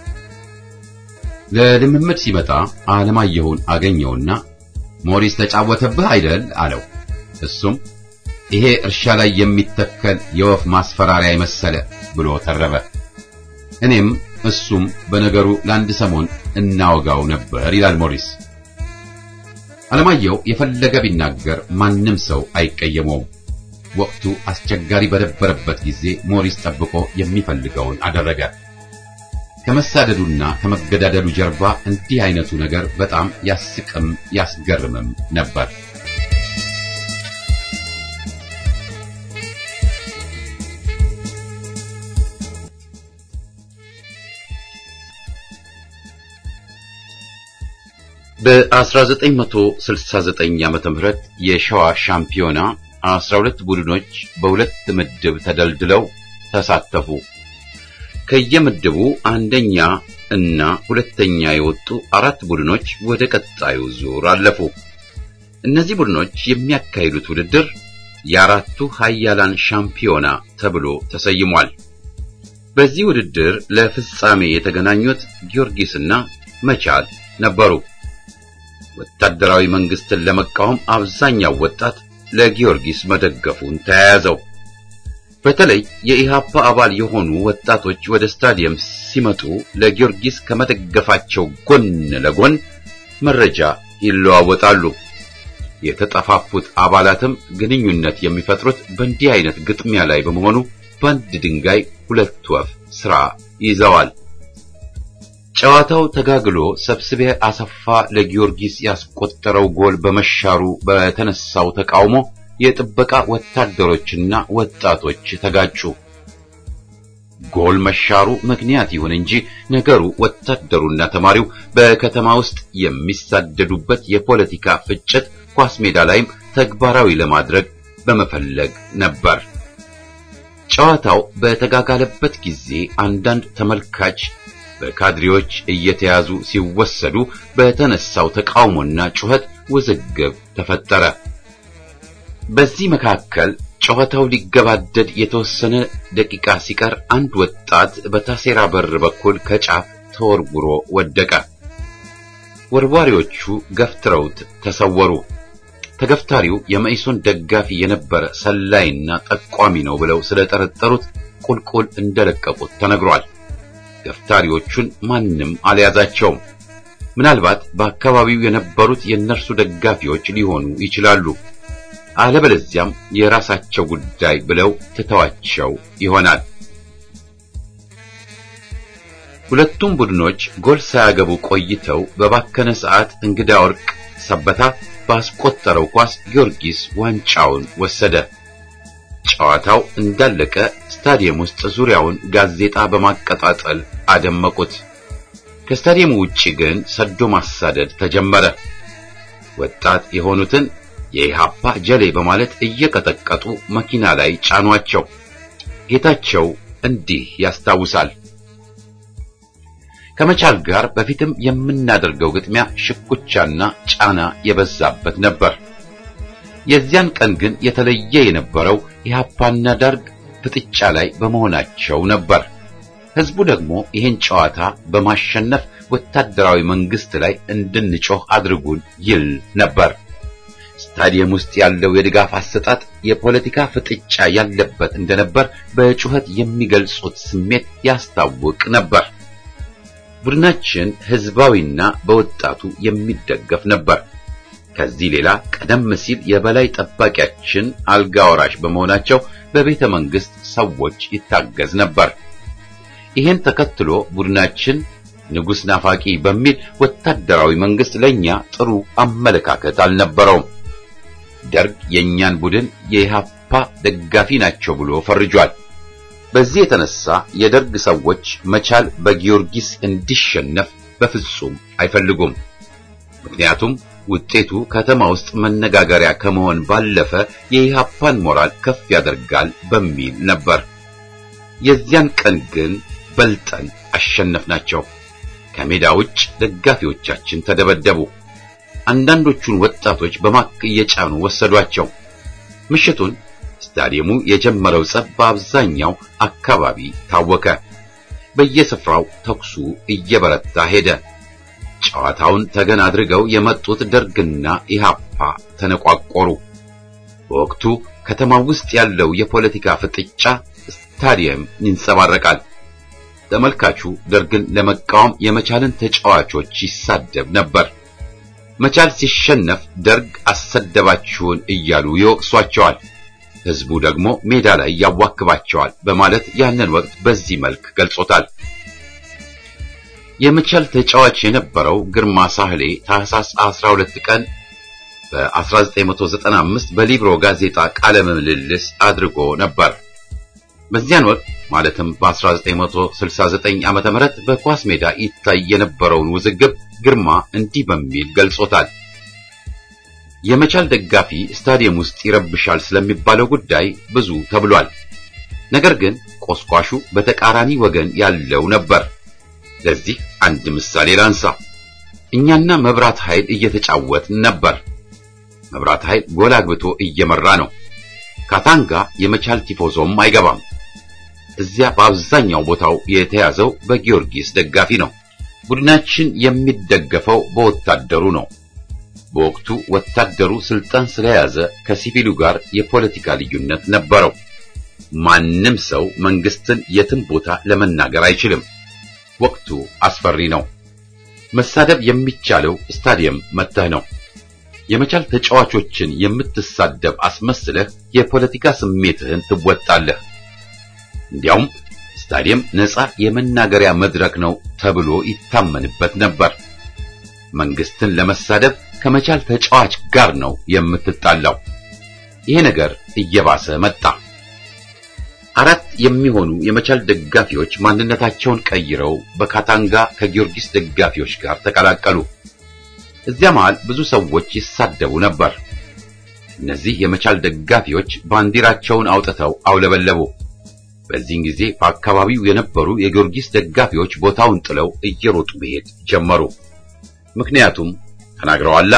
ለልምምድ ሲመጣ አለማየሁን አገኘውና ሞሪስ ተጫወተብህ አይደል አለው። እሱም ይሄ እርሻ ላይ የሚተከል የወፍ ማስፈራሪያ የመሰለ ብሎ ተረበ። እኔም እሱም በነገሩ ለአንድ ሰሞን እናወጋው ነበር ይላል ሞሪስ። አለማየሁ የፈለገ ቢናገር ማንም ሰው አይቀየመውም። ወቅቱ አስቸጋሪ በነበረበት ጊዜ ሞሪስ ጠብቆ የሚፈልገውን አደረገ። ከመሳደዱና ከመገዳደሉ ጀርባ እንዲህ አይነቱ ነገር በጣም ያስቅም ያስገርምም ነበር። በ1969 ዓመተ ምህረት የሸዋ ሻምፒዮና 12 ቡድኖች በሁለት ምድብ ተደልድለው ተሳተፉ። ከየምድቡ አንደኛ እና ሁለተኛ የወጡ አራት ቡድኖች ወደ ቀጣዩ ዙር አለፉ። እነዚህ ቡድኖች የሚያካሂዱት ውድድር የአራቱ ሀያላን ሻምፒዮና ተብሎ ተሰይሟል። በዚህ ውድድር ለፍጻሜ የተገናኙት ጊዮርጊስና መቻል ነበሩ። ወታደራዊ መንግስትን ለመቃወም አብዛኛው ወጣት ለጊዮርጊስ መደገፉን ተያያዘው። በተለይ የኢሃፓ አባል የሆኑ ወጣቶች ወደ ስታዲየም ሲመጡ ለጊዮርጊስ ከመደገፋቸው ጎን ለጎን መረጃ ይለዋወጣሉ። የተጠፋፉት አባላትም ግንኙነት የሚፈጥሩት በእንዲህ አይነት ግጥሚያ ላይ በመሆኑ በአንድ ድንጋይ ሁለት ወፍ ስራ ይዘዋል። ጨዋታው ተጋግሎ ሰብስቤ አሰፋ ለጊዮርጊስ ያስቆጠረው ጎል በመሻሩ በተነሳው ተቃውሞ የጥበቃ ወታደሮችና ወጣቶች ተጋጩ። ጎል መሻሩ ምክንያት ይሁን እንጂ ነገሩ ወታደሩና ተማሪው በከተማ ውስጥ የሚሳደዱበት የፖለቲካ ፍጭት ኳስ ሜዳ ላይም ተግባራዊ ለማድረግ በመፈለግ ነበር። ጨዋታው በተጋጋለበት ጊዜ አንዳንድ ተመልካች በካድሬዎች እየተያዙ ሲወሰዱ በተነሳው ተቃውሞና ጩኸት ውዝግብ ተፈጠረ። በዚህ መካከል ጨዋታው ሊገባደድ የተወሰነ ደቂቃ ሲቀር አንድ ወጣት በታሴራ በር በኩል ከጫፍ ተወርውሮ ወደቀ። ወርዋሪዎቹ ገፍትረውት ተሰወሩ። ተገፍታሪው የመኢሶን ደጋፊ የነበረ ሰላይና ጠቋሚ ነው ብለው ስለጠረጠሩት ቁልቁል እንደለቀቁት ተነግሯል። ገፍታሪዎቹን ማንም አልያዛቸውም። ምናልባት በአካባቢው የነበሩት የእነርሱ ደጋፊዎች ሊሆኑ ይችላሉ። አለበለዚያም የራሳቸው ጉዳይ ብለው ትተዋቸው ይሆናል። ሁለቱም ቡድኖች ጎል ሳያገቡ ቆይተው በባከነ ሰዓት እንግዳ ወርቅ ሰበታ ባስቆጠረው ኳስ ጊዮርጊስ ዋንጫውን ወሰደ። ጨዋታው እንዳለቀ ስታዲየም ውስጥ ዙሪያውን ጋዜጣ በማቀጣጠል አደመቁት። ከስታዲየሙ ውጪ ግን ሰዶ ማሳደድ ተጀመረ። ወጣት የሆኑትን የኢሃፓ ጀሌ በማለት እየቀጠቀጡ መኪና ላይ ጫኗቸው። ጌታቸው እንዲህ ያስታውሳል። ከመቻል ጋር በፊትም የምናደርገው ግጥሚያ ሽኩቻና ጫና የበዛበት ነበር። የዚያን ቀን ግን የተለየ የነበረው ኢሃፓና ደርግ ፍጥጫ ላይ በመሆናቸው ነበር። ህዝቡ ደግሞ ይህን ጨዋታ በማሸነፍ ወታደራዊ መንግስት ላይ እንድንጮህ አድርጉን ይል ነበር። ስታዲየም ውስጥ ያለው የድጋፍ አሰጣጥ የፖለቲካ ፍጥጫ ያለበት እንደነበር በጩኸት የሚገልጹት ስሜት ያስታውቅ ነበር። ቡድናችን ህዝባዊና በወጣቱ የሚደገፍ ነበር። ከዚህ ሌላ ቀደም ሲል የበላይ ጠባቂያችን አልጋ ወራሽ በመሆናቸው በቤተ መንግስት ሰዎች ይታገዝ ነበር። ይህን ተከትሎ ቡድናችን ንጉሥ ናፋቂ በሚል ወታደራዊ መንግስት ለኛ ጥሩ አመለካከት አልነበረውም። ደርግ የኛን ቡድን የኢሃፓ ደጋፊ ናቸው ብሎ ፈርጇል። በዚህ የተነሳ የደርግ ሰዎች መቻል በጊዮርጊስ እንዲሸነፍ በፍጹም አይፈልጉም። ምክንያቱም ውጤቱ ከተማ ውስጥ መነጋገሪያ ከመሆን ባለፈ የኢሃፓን ሞራል ከፍ ያደርጋል በሚል ነበር። የዚያን ቀን ግን በልጠን አሸነፍናቸው። ከሜዳ ውጭ ደጋፊዎቻችን ተደበደቡ። አንዳንዶቹን ወጣቶች በማክ እየጫኑ ወሰዷቸው። ምሽቱን ስታዲየሙ የጀመረው ጸብ በአብዛኛው አካባቢ ታወከ። በየስፍራው ተኩሱ እየበረታ ሄደ። ጨዋታውን ተገን አድርገው የመጡት ደርግና ኢሃፓ ተነቋቆሩ። በወቅቱ ከተማ ውስጥ ያለው የፖለቲካ ፍጥጫ ስታዲየም ይንጸባረቃል። ተመልካቹ ደርግን ለመቃወም የመቻልን ተጫዋቾች ይሳደብ ነበር። መቻል ሲሸነፍ ደርግ አሰደባችሁን እያሉ ይወቅሷቸዋል። ህዝቡ ደግሞ ሜዳ ላይ ያዋክባቸዋል በማለት ያንን ወቅት በዚህ መልክ ገልጾታል። የመቻል ተጫዋች የነበረው ግርማ ሳህሌ ታህሳስ 12 ቀን በ1995 በሊብሮ ጋዜጣ ቃለ ምልልስ አድርጎ ነበር። በዚያን ወቅት ማለትም በ1969 ዓመተ ምህረት በኳስ ሜዳ ይታይ የነበረውን ውዝግብ ግርማ እንዲህ በሚል ገልጾታል። የመቻል ደጋፊ ስታዲየም ውስጥ ይረብሻል ስለሚባለው ጉዳይ ብዙ ተብሏል። ነገር ግን ቆስቋሹ በተቃራኒ ወገን ያለው ነበር። ለዚህ አንድ ምሳሌ ላንሳ። እኛና መብራት ኃይል እየተጫወትን ነበር። መብራት ኃይል ጎል አግብቶ እየመራ ነው። ካታንጋ የመቻል ቲፎዞም አይገባም። እዚያ በአብዛኛው ቦታው የተያዘው በጊዮርጊስ ደጋፊ ነው። ቡድናችን የሚደገፈው በወታደሩ ነው። በወቅቱ ወታደሩ ስልጣን ስለያዘ ከሲቪሉ ጋር የፖለቲካ ልዩነት ነበረው። ማንም ሰው መንግስትን የትም ቦታ ለመናገር አይችልም። ወቅቱ አስፈሪ ነው። መሳደብ የሚቻለው ስታዲየም መተህ ነው። የመቻል ተጫዋቾችን የምትሳደብ አስመስለህ የፖለቲካ ስሜትህን ትወጣለህ። እንዲያውም ስታዲየም ነፃ የመናገሪያ መድረክ ነው ተብሎ ይታመንበት ነበር። መንግስትን ለመሳደብ ከመቻል ተጫዋች ጋር ነው የምትጣላው። ይሄ ነገር እየባሰ መጣ። አራት የሚሆኑ የመቻል ደጋፊዎች ማንነታቸውን ቀይረው በካታንጋ ከጊዮርጊስ ደጋፊዎች ጋር ተቀላቀሉ። እዚያ መሃል ብዙ ሰዎች ይሳደቡ ነበር። እነዚህ የመቻል ደጋፊዎች ባንዲራቸውን አውጥተው አውለበለቡ። በዚህን ጊዜ በአካባቢው የነበሩ የጊዮርጊስ ደጋፊዎች ቦታውን ጥለው እየሮጡ መሄድ ጀመሩ። ምክንያቱም ተናግረዋላ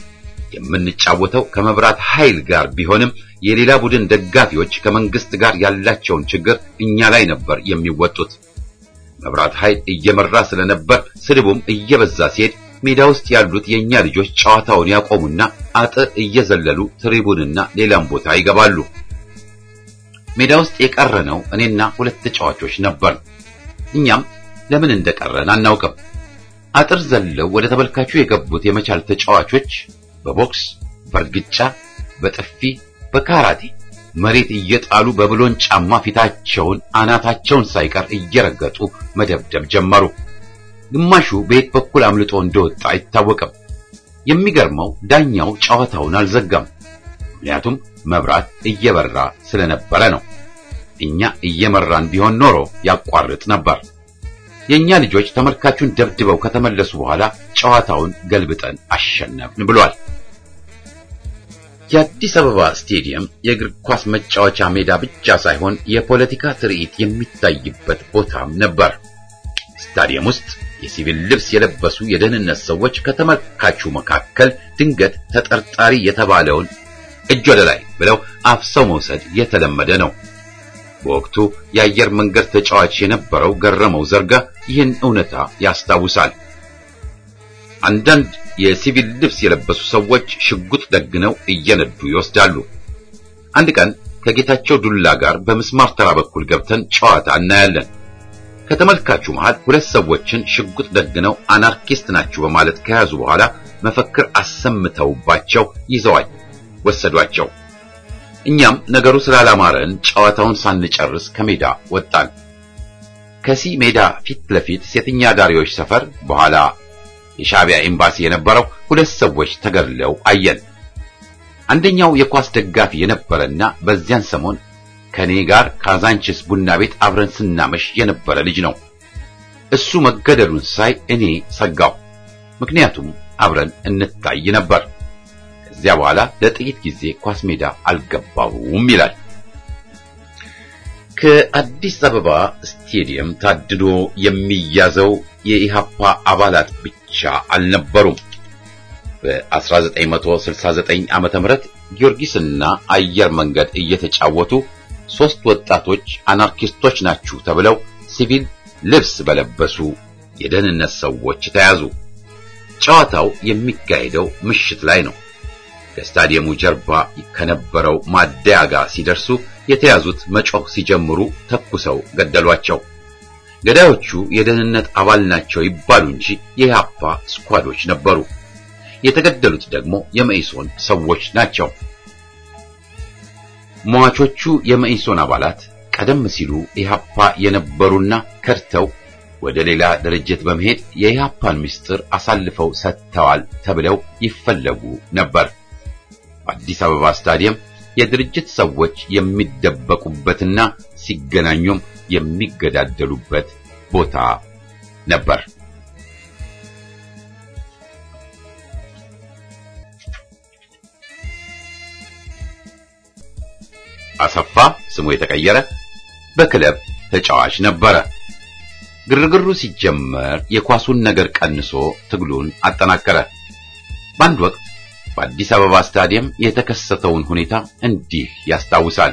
የምንጫወተው ከመብራት ኃይል ጋር ቢሆንም የሌላ ቡድን ደጋፊዎች ከመንግስት ጋር ያላቸውን ችግር እኛ ላይ ነበር የሚወጡት። መብራት ኃይል እየመራ ስለነበር ስድቡም እየበዛ ሲሄድ ሜዳ ውስጥ ያሉት የኛ ልጆች ጨዋታውን ያቆሙና አጥር እየዘለሉ ትሪቡንና ሌላም ቦታ ይገባሉ። ሜዳ ውስጥ የቀረነው እኔና ሁለት ተጫዋቾች ነበር። እኛም ለምን እንደቀረን አናውቅም። አጥር ዘለው ወደ ተመልካቹ የገቡት የመቻል ተጫዋቾች በቦክስ፣ በእርግጫ፣ በጥፊ፣ በካራቴ መሬት እየጣሉ በብሎን ጫማ ፊታቸውን አናታቸውን ሳይቀር እየረገጡ መደብደብ ጀመሩ። ግማሹ በየት በኩል አምልጦ እንደወጣ አይታወቅም። የሚገርመው ዳኛው ጨዋታውን አልዘጋም። ምክንያቱም መብራት እየበራ ስለነበረ ነው። እኛ እየመራን ቢሆን ኖሮ ያቋርጥ ነበር። የኛ ልጆች ተመልካቹን ደብድበው ከተመለሱ በኋላ ጨዋታውን ገልብጠን አሸነፍን ብሏል። የአዲስ አበባ ስቴዲየም የእግር ኳስ መጫወቻ ሜዳ ብቻ ሳይሆን የፖለቲካ ትርኢት የሚታይበት ቦታም ነበር። ስታዲየም ውስጥ የሲቪል ልብስ የለበሱ የደህንነት ሰዎች ከተመልካቹ መካከል ድንገት ተጠርጣሪ የተባለውን እጅ ወደ ላይ ብለው አፍሰው መውሰድ የተለመደ ነው። በወቅቱ የአየር መንገድ ተጫዋች የነበረው ገረመው ዘርጋ ይህን እውነታ ያስታውሳል። አንዳንድ የሲቪል ልብስ የለበሱ ሰዎች ሽጉጥ ደግነው እየነዱ ይወስዳሉ። አንድ ቀን ከጌታቸው ዱላ ጋር በምስማር ተራ በኩል ገብተን ጨዋታ እናያለን። ከተመልካቹ መሃል ሁለት ሰዎችን ሽጉጥ ደግነው አናርኪስት ናችሁ በማለት ከያዙ በኋላ መፈክር አሰምተውባቸው ይዘዋል ወሰዷቸው። እኛም ነገሩ ስላላማረን ጨዋታውን ሳንጨርስ ከሜዳ ወጣን። ከሲ ሜዳ ፊት ለፊት ሴተኛ ዳሪዎች ሰፈር በኋላ የሻዕቢያ ኤምባሲ የነበረው ሁለት ሰዎች ተገድለው አየን። አንደኛው የኳስ ደጋፊ የነበረና በዚያን ሰሞን ከኔ ጋር ካዛንችስ ቡና ቤት አብረን ስናመሽ የነበረ ልጅ ነው። እሱ መገደሉን ሳይ እኔ ሰጋው። ምክንያቱም አብረን እንታይ ነበር። ከዚያ በኋላ ለጥቂት ጊዜ ኳስ ሜዳ አልገባሁም ይላል። ከአዲስ አበባ ስቴዲየም ታድዶ የሚያዘው የኢሃፓ አባላት ብቻ አልነበሩም። በ1969 ዓመተ ምህረት ጊዮርጊስና አየር መንገድ እየተጫወቱ ሶስት ወጣቶች አናርኪስቶች ናችሁ ተብለው ሲቪል ልብስ በለበሱ የደህንነት ሰዎች ተያዙ። ጨዋታው የሚካሄደው ምሽት ላይ ነው። ከስታዲየሙ ጀርባ ከነበረው ማደያ ጋር ሲደርሱ የተያዙት መጮህ ሲጀምሩ ተኩሰው ገደሏቸው። ገዳዮቹ የደህንነት አባል ናቸው ይባሉ እንጂ የኢሃፓ ስኳዶች ነበሩ። የተገደሉት ደግሞ የመኢሶን ሰዎች ናቸው። ሟቾቹ የመኢሶን አባላት ቀደም ሲሉ ኢሃፓ የነበሩና ከድተው ወደ ሌላ ድርጅት በመሄድ የኢሃፓን ምስጢር አሳልፈው ሰጥተዋል ተብለው ይፈለጉ ነበር። በአዲስ አበባ ስታዲየም የድርጅት ሰዎች የሚደበቁበትና ሲገናኙም የሚገዳደሉበት ቦታ ነበር። አሰፋ ስሙ የተቀየረ በክለብ ተጫዋች ነበረ። ግርግሩ ሲጀመር የኳሱን ነገር ቀንሶ ትግሉን አጠናከረ። በአንድ ወቅት በአዲስ አበባ ስታዲየም የተከሰተውን ሁኔታ እንዲህ ያስታውሳል።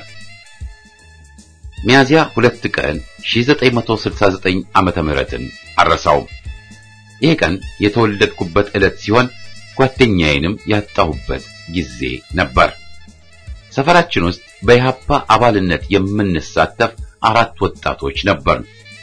ሚያዚያ ሁለት ቀን 1969 ዓመተ ምህረትን አረሳውም። ይህ ቀን የተወለድኩበት ዕለት ሲሆን ጓደኛዬንም ያጣሁበት ጊዜ ነበር። ሰፈራችን ውስጥ በኢሃፓ አባልነት የምንሳተፍ አራት ወጣቶች ነበርን።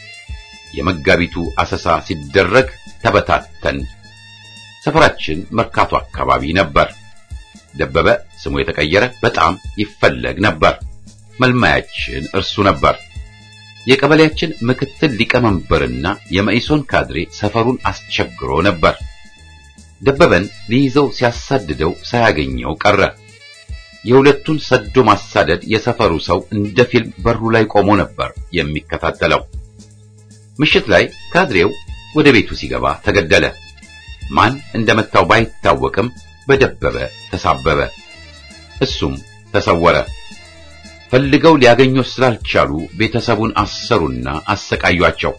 የመጋቢቱ አሰሳ ሲደረግ ተበታተን። ሰፈራችን መርካቶ አካባቢ ነበር። ደበበ ስሙ የተቀየረ በጣም ይፈለግ ነበር። መልማያችን እርሱ ነበር። የቀበሌያችን ምክትል ሊቀመንበርና የመኢሶን ካድሬ ሰፈሩን አስቸግሮ ነበር። ደበበን ሊይዘው ሲያሳድደው ሳያገኘው ቀረ። የሁለቱን ሰዶ ማሳደድ የሰፈሩ ሰው እንደ ፊልም በሩ ላይ ቆሞ ነበር የሚከታተለው። ምሽት ላይ ካድሬው ወደ ቤቱ ሲገባ ተገደለ። ማን እንደመታው ባይታወቅም በደበበ ተሳበበ። እሱም ተሰወረ። ፈልገው ሊያገኙት ስላልቻሉ ቤተሰቡን አሰሩና አሰቃዩአቸው።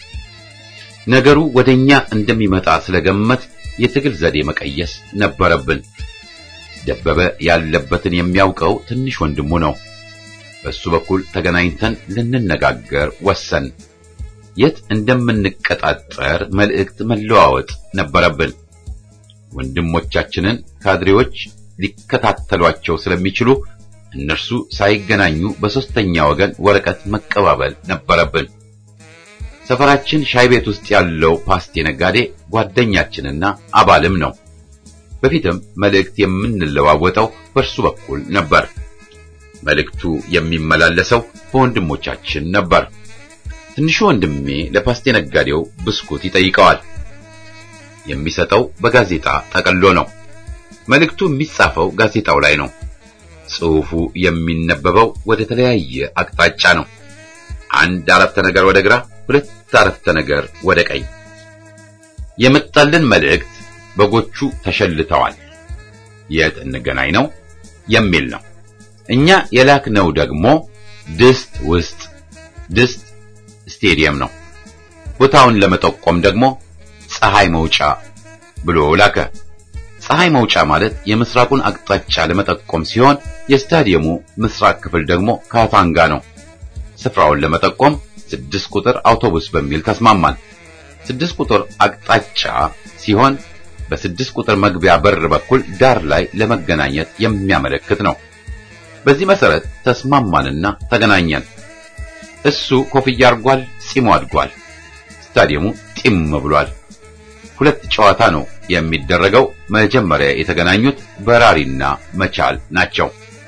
ነገሩ ወደኛ እንደሚመጣ ስለገመት የትግል ዘዴ መቀየስ ነበረብን። ደበበ ያለበትን የሚያውቀው ትንሽ ወንድሙ ነው። በሱ በኩል ተገናኝተን ልንነጋገር ወሰን። የት እንደምንቀጣጠር መልእክት መለዋወጥ ነበረብን። ወንድሞቻችንን ካድሬዎች ሊከታተሏቸው ስለሚችሉ እነርሱ ሳይገናኙ በሶስተኛ ወገን ወረቀት መቀባበል ነበረብን። ሰፈራችን ሻይ ቤት ውስጥ ያለው ፓስቴ ነጋዴ ጓደኛችንና አባልም ነው። በፊትም መልእክት የምንለዋወጠው በእርሱ በኩል ነበር። መልእክቱ የሚመላለሰው በወንድሞቻችን ነበር። ትንሹ ወንድሜ ለፓስቴ ነጋዴው ብስኩት ይጠይቀዋል። የሚሰጠው በጋዜጣ ጠቅሎ ነው። መልእክቱ የሚጻፈው ጋዜጣው ላይ ነው። ጽሑፉ የሚነበበው ወደ ተለያየ አቅጣጫ ነው። አንድ አረፍተ ነገር ወደ ግራ፣ ሁለት አረፍተ ነገር ወደ ቀኝ። የመጣልን መልእክት በጎቹ ተሸልተዋል፣ የት እንገናኝ ነው የሚል ነው። እኛ የላክነው ደግሞ ድስት ውስጥ ድስት ስቴዲየም ነው። ቦታውን ለመጠቆም ደግሞ ፀሐይ መውጫ ብሎ ላከ። ፀሐይ መውጫ ማለት የምስራቁን አቅጣጫ ለመጠቆም ሲሆን የስታዲየሙ ምስራቅ ክፍል ደግሞ ካታንጋ ነው። ስፍራውን ለመጠቆም ስድስት ቁጥር አውቶቡስ በሚል ተስማማን። ስድስት ቁጥር አቅጣጫ ሲሆን በስድስት ቁጥር መግቢያ በር በኩል ዳር ላይ ለመገናኘት የሚያመለክት ነው። በዚህ መሰረት ተስማማንና ተገናኘን። እሱ ኮፍያ አርጓል፣ ጺሙ አድጓል። ስታዲየሙ ጢም ብሏል። ሁለት ጨዋታ ነው የሚደረገው። መጀመሪያ የተገናኙት በራሪና መቻል ናቸው።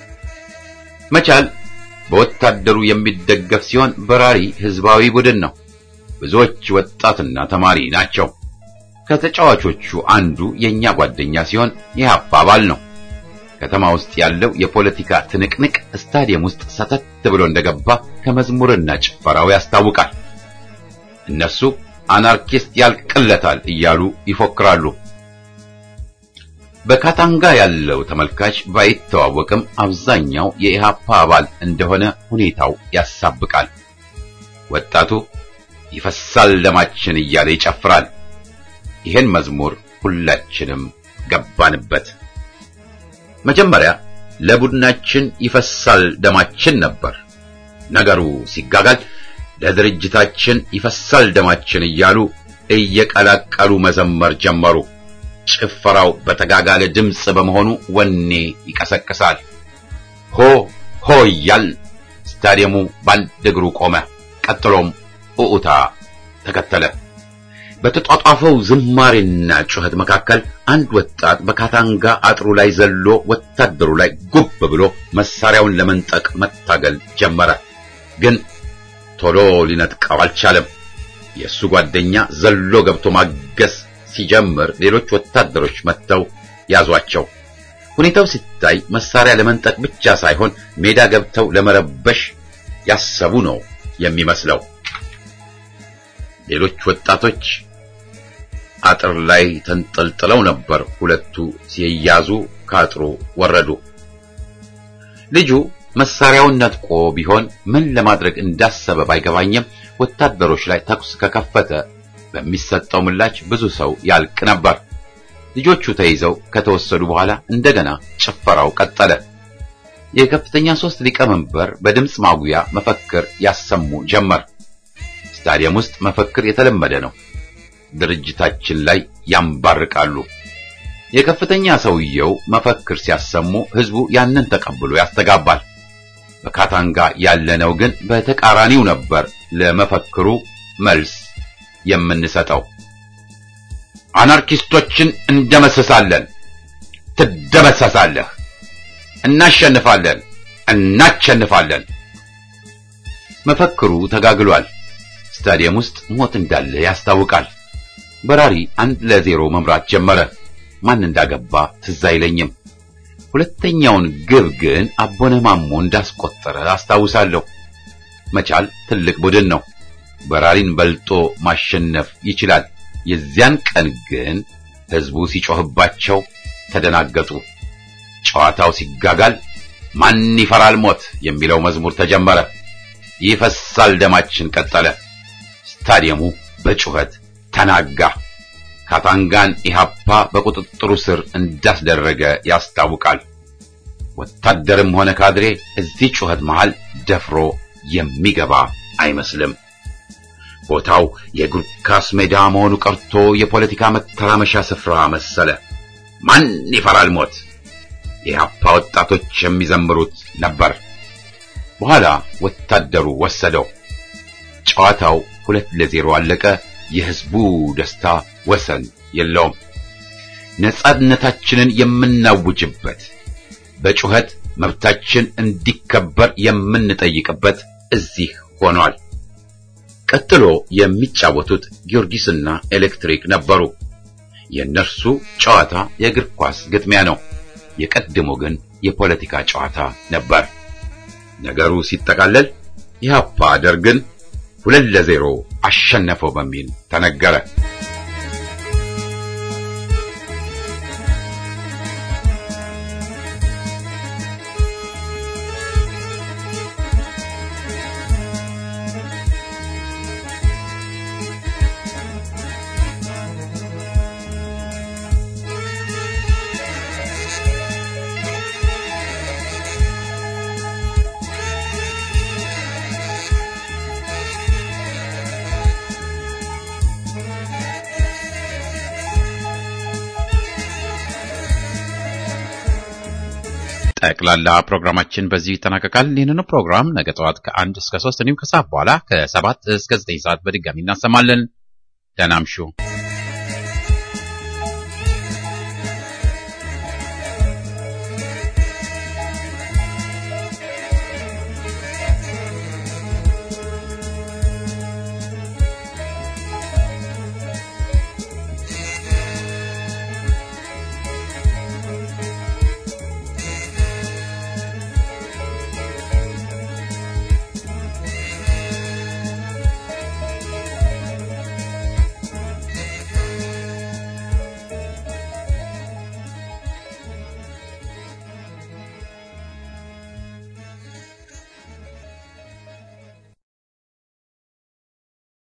መቻል በወታደሩ የሚደገፍ ሲሆን በራሪ ህዝባዊ ቡድን ነው። ብዙዎች ወጣትና ተማሪ ናቸው። ከተጫዋቾቹ አንዱ የኛ ጓደኛ ሲሆን የኢሃፓ አባል ነው። ከተማ ውስጥ ያለው የፖለቲካ ትንቅንቅ ስታዲየም ውስጥ ሰተት ብሎ እንደገባ ከመዝሙርና ጭፈራው ያስታውቃል። እነሱ አናርኪስት ያልቅለታል እያሉ ይፎክራሉ። በካታንጋ ያለው ተመልካች ባይተዋወቅም አብዛኛው የኢሃፓ አባል እንደሆነ ሁኔታው ያሳብቃል። ወጣቱ ይፈሳል ደማችን እያለ ይጨፍራል። ይሄን መዝሙር ሁላችንም ገባንበት። መጀመሪያ ለቡድናችን ይፈሳል ደማችን ነበር። ነገሩ ሲጋጋል ለድርጅታችን ይፈሳል ደማችን እያሉ እየቀላቀሉ መዘመር ጀመሩ። ጭፈራው በተጋጋለ ድምፅ በመሆኑ ወኔ ይቀሰቅሳል። ሆ ሆ እያል ስታዲየሙ በአንድ እግሩ ቆመ። ቀጥሎም ኡኡታ ተከተለ። በተጧጧፈው ዝማሬና ጩኸት መካከል አንድ ወጣት በካታንጋ አጥሩ ላይ ዘሎ ወታደሩ ላይ ጉብ ብሎ መሳሪያውን ለመንጠቅ መታገል ጀመረ። ግን ቶሎ ሊነጥቀው አልቻለም። የእሱ ጓደኛ ዘሎ ገብቶ ማገስ ሲጀምር ሌሎች ወታደሮች መጥተው ያዟቸው። ሁኔታው ሲታይ መሳሪያ ለመንጠቅ ብቻ ሳይሆን ሜዳ ገብተው ለመረበሽ ያሰቡ ነው የሚመስለው። ሌሎች ወጣቶች አጥር ላይ ተንጠልጥለው ነበር። ሁለቱ ሲያዙ ከአጥሩ ወረዱ። ልጁ መሳሪያውን ነጥቆ ቢሆን ምን ለማድረግ እንዳሰበ ባይገባኝም ወታደሮች ላይ ተኩስ ከከፈተ በሚሰጠው ምላሽ ብዙ ሰው ያልቅ ነበር። ልጆቹ ተይዘው ከተወሰዱ በኋላ እንደገና ጭፈራው ቀጠለ። የከፍተኛ ሶስት ሊቀመንበር በድምፅ ማጉያ መፈክር ያሰሙ ጀመር። ስታዲየም ውስጥ መፈክር የተለመደ ነው። ድርጅታችን ላይ ያንባርቃሉ። የከፍተኛ ሰውየው መፈክር ሲያሰሙ ህዝቡ ያንን ተቀብሎ ያስተጋባል። በካታንጋ ያለነው ግን በተቃራኒው ነበር ለመፈክሩ መልስ የምንሰጠው። አናርኪስቶችን እንደመሰሳለን፣ ትደመሰሳለህ፣ እናሸንፋለን፣ እናሸንፋለን። መፈክሩ ተጋግሏል። ስታዲየም ውስጥ ሞት እንዳለ ያስታውቃል። በራሪ አንድ ለዜሮ መምራት ጀመረ። ማን እንዳገባ ትዝ አይለኝም። ሁለተኛውን ግብ ግን አቦነ ማሞ እንዳስቆጠረ አስታውሳለሁ። መቻል ትልቅ ቡድን ነው። በራሪን በልጦ ማሸነፍ ይችላል። የዚያን ቀን ግን ህዝቡ ሲጮህባቸው ተደናገጡ። ጨዋታው ሲጋጋል ማን ይፈራል ሞት የሚለው መዝሙር ተጀመረ። ይፈሳል ደማችን ቀጠለ። ስታዲየሙ በጩኸት ተናጋ። ካታንጋን ኢሃፓ በቁጥጥሩ ስር እንዳስደረገ ያስታውቃል። ወታደርም ሆነ ካድሬ እዚህ ጩኸት መሃል ደፍሮ የሚገባ አይመስልም። ቦታው የእግር ኳስ ሜዳ መሆኑ ቀርቶ የፖለቲካ መተራመሻ ስፍራ መሰለ። ማን ይፈራል ሞት የኢሃፓ ወጣቶች የሚዘምሩት ነበር። በኋላ ወታደሩ ወሰደው። ጨዋታው ሁለት ለዜሮ አለቀ። የህዝቡ ደስታ ወሰን የለውም። ነጻነታችንን የምናውጅበት በጩኸት መብታችን እንዲከበር የምንጠይቅበት እዚህ ሆኗል። ቀጥሎ የሚጫወቱት ጊዮርጊስና ኤሌክትሪክ ነበሩ። የእነርሱ ጨዋታ የእግር ኳስ ግጥሚያ ነው። የቀድሞ ግን የፖለቲካ ጨዋታ ነበር። ነገሩ ሲጠቃለል ኢህአፓ ደርግን ሁለት ለዜሮ አሸነፈው በሚል ተነገረ። ጠቅላላ ፕሮግራማችን በዚህ ይጠናቀቃል። ይህንኑ ፕሮግራም ነገ ጠዋት ከአንድ እስከ ሶስት እንዲሁም ከሰዓት በኋላ ከሰባት እስከ ዘጠኝ ሰዓት በድጋሚ እናሰማለን። ደህና እምሹ።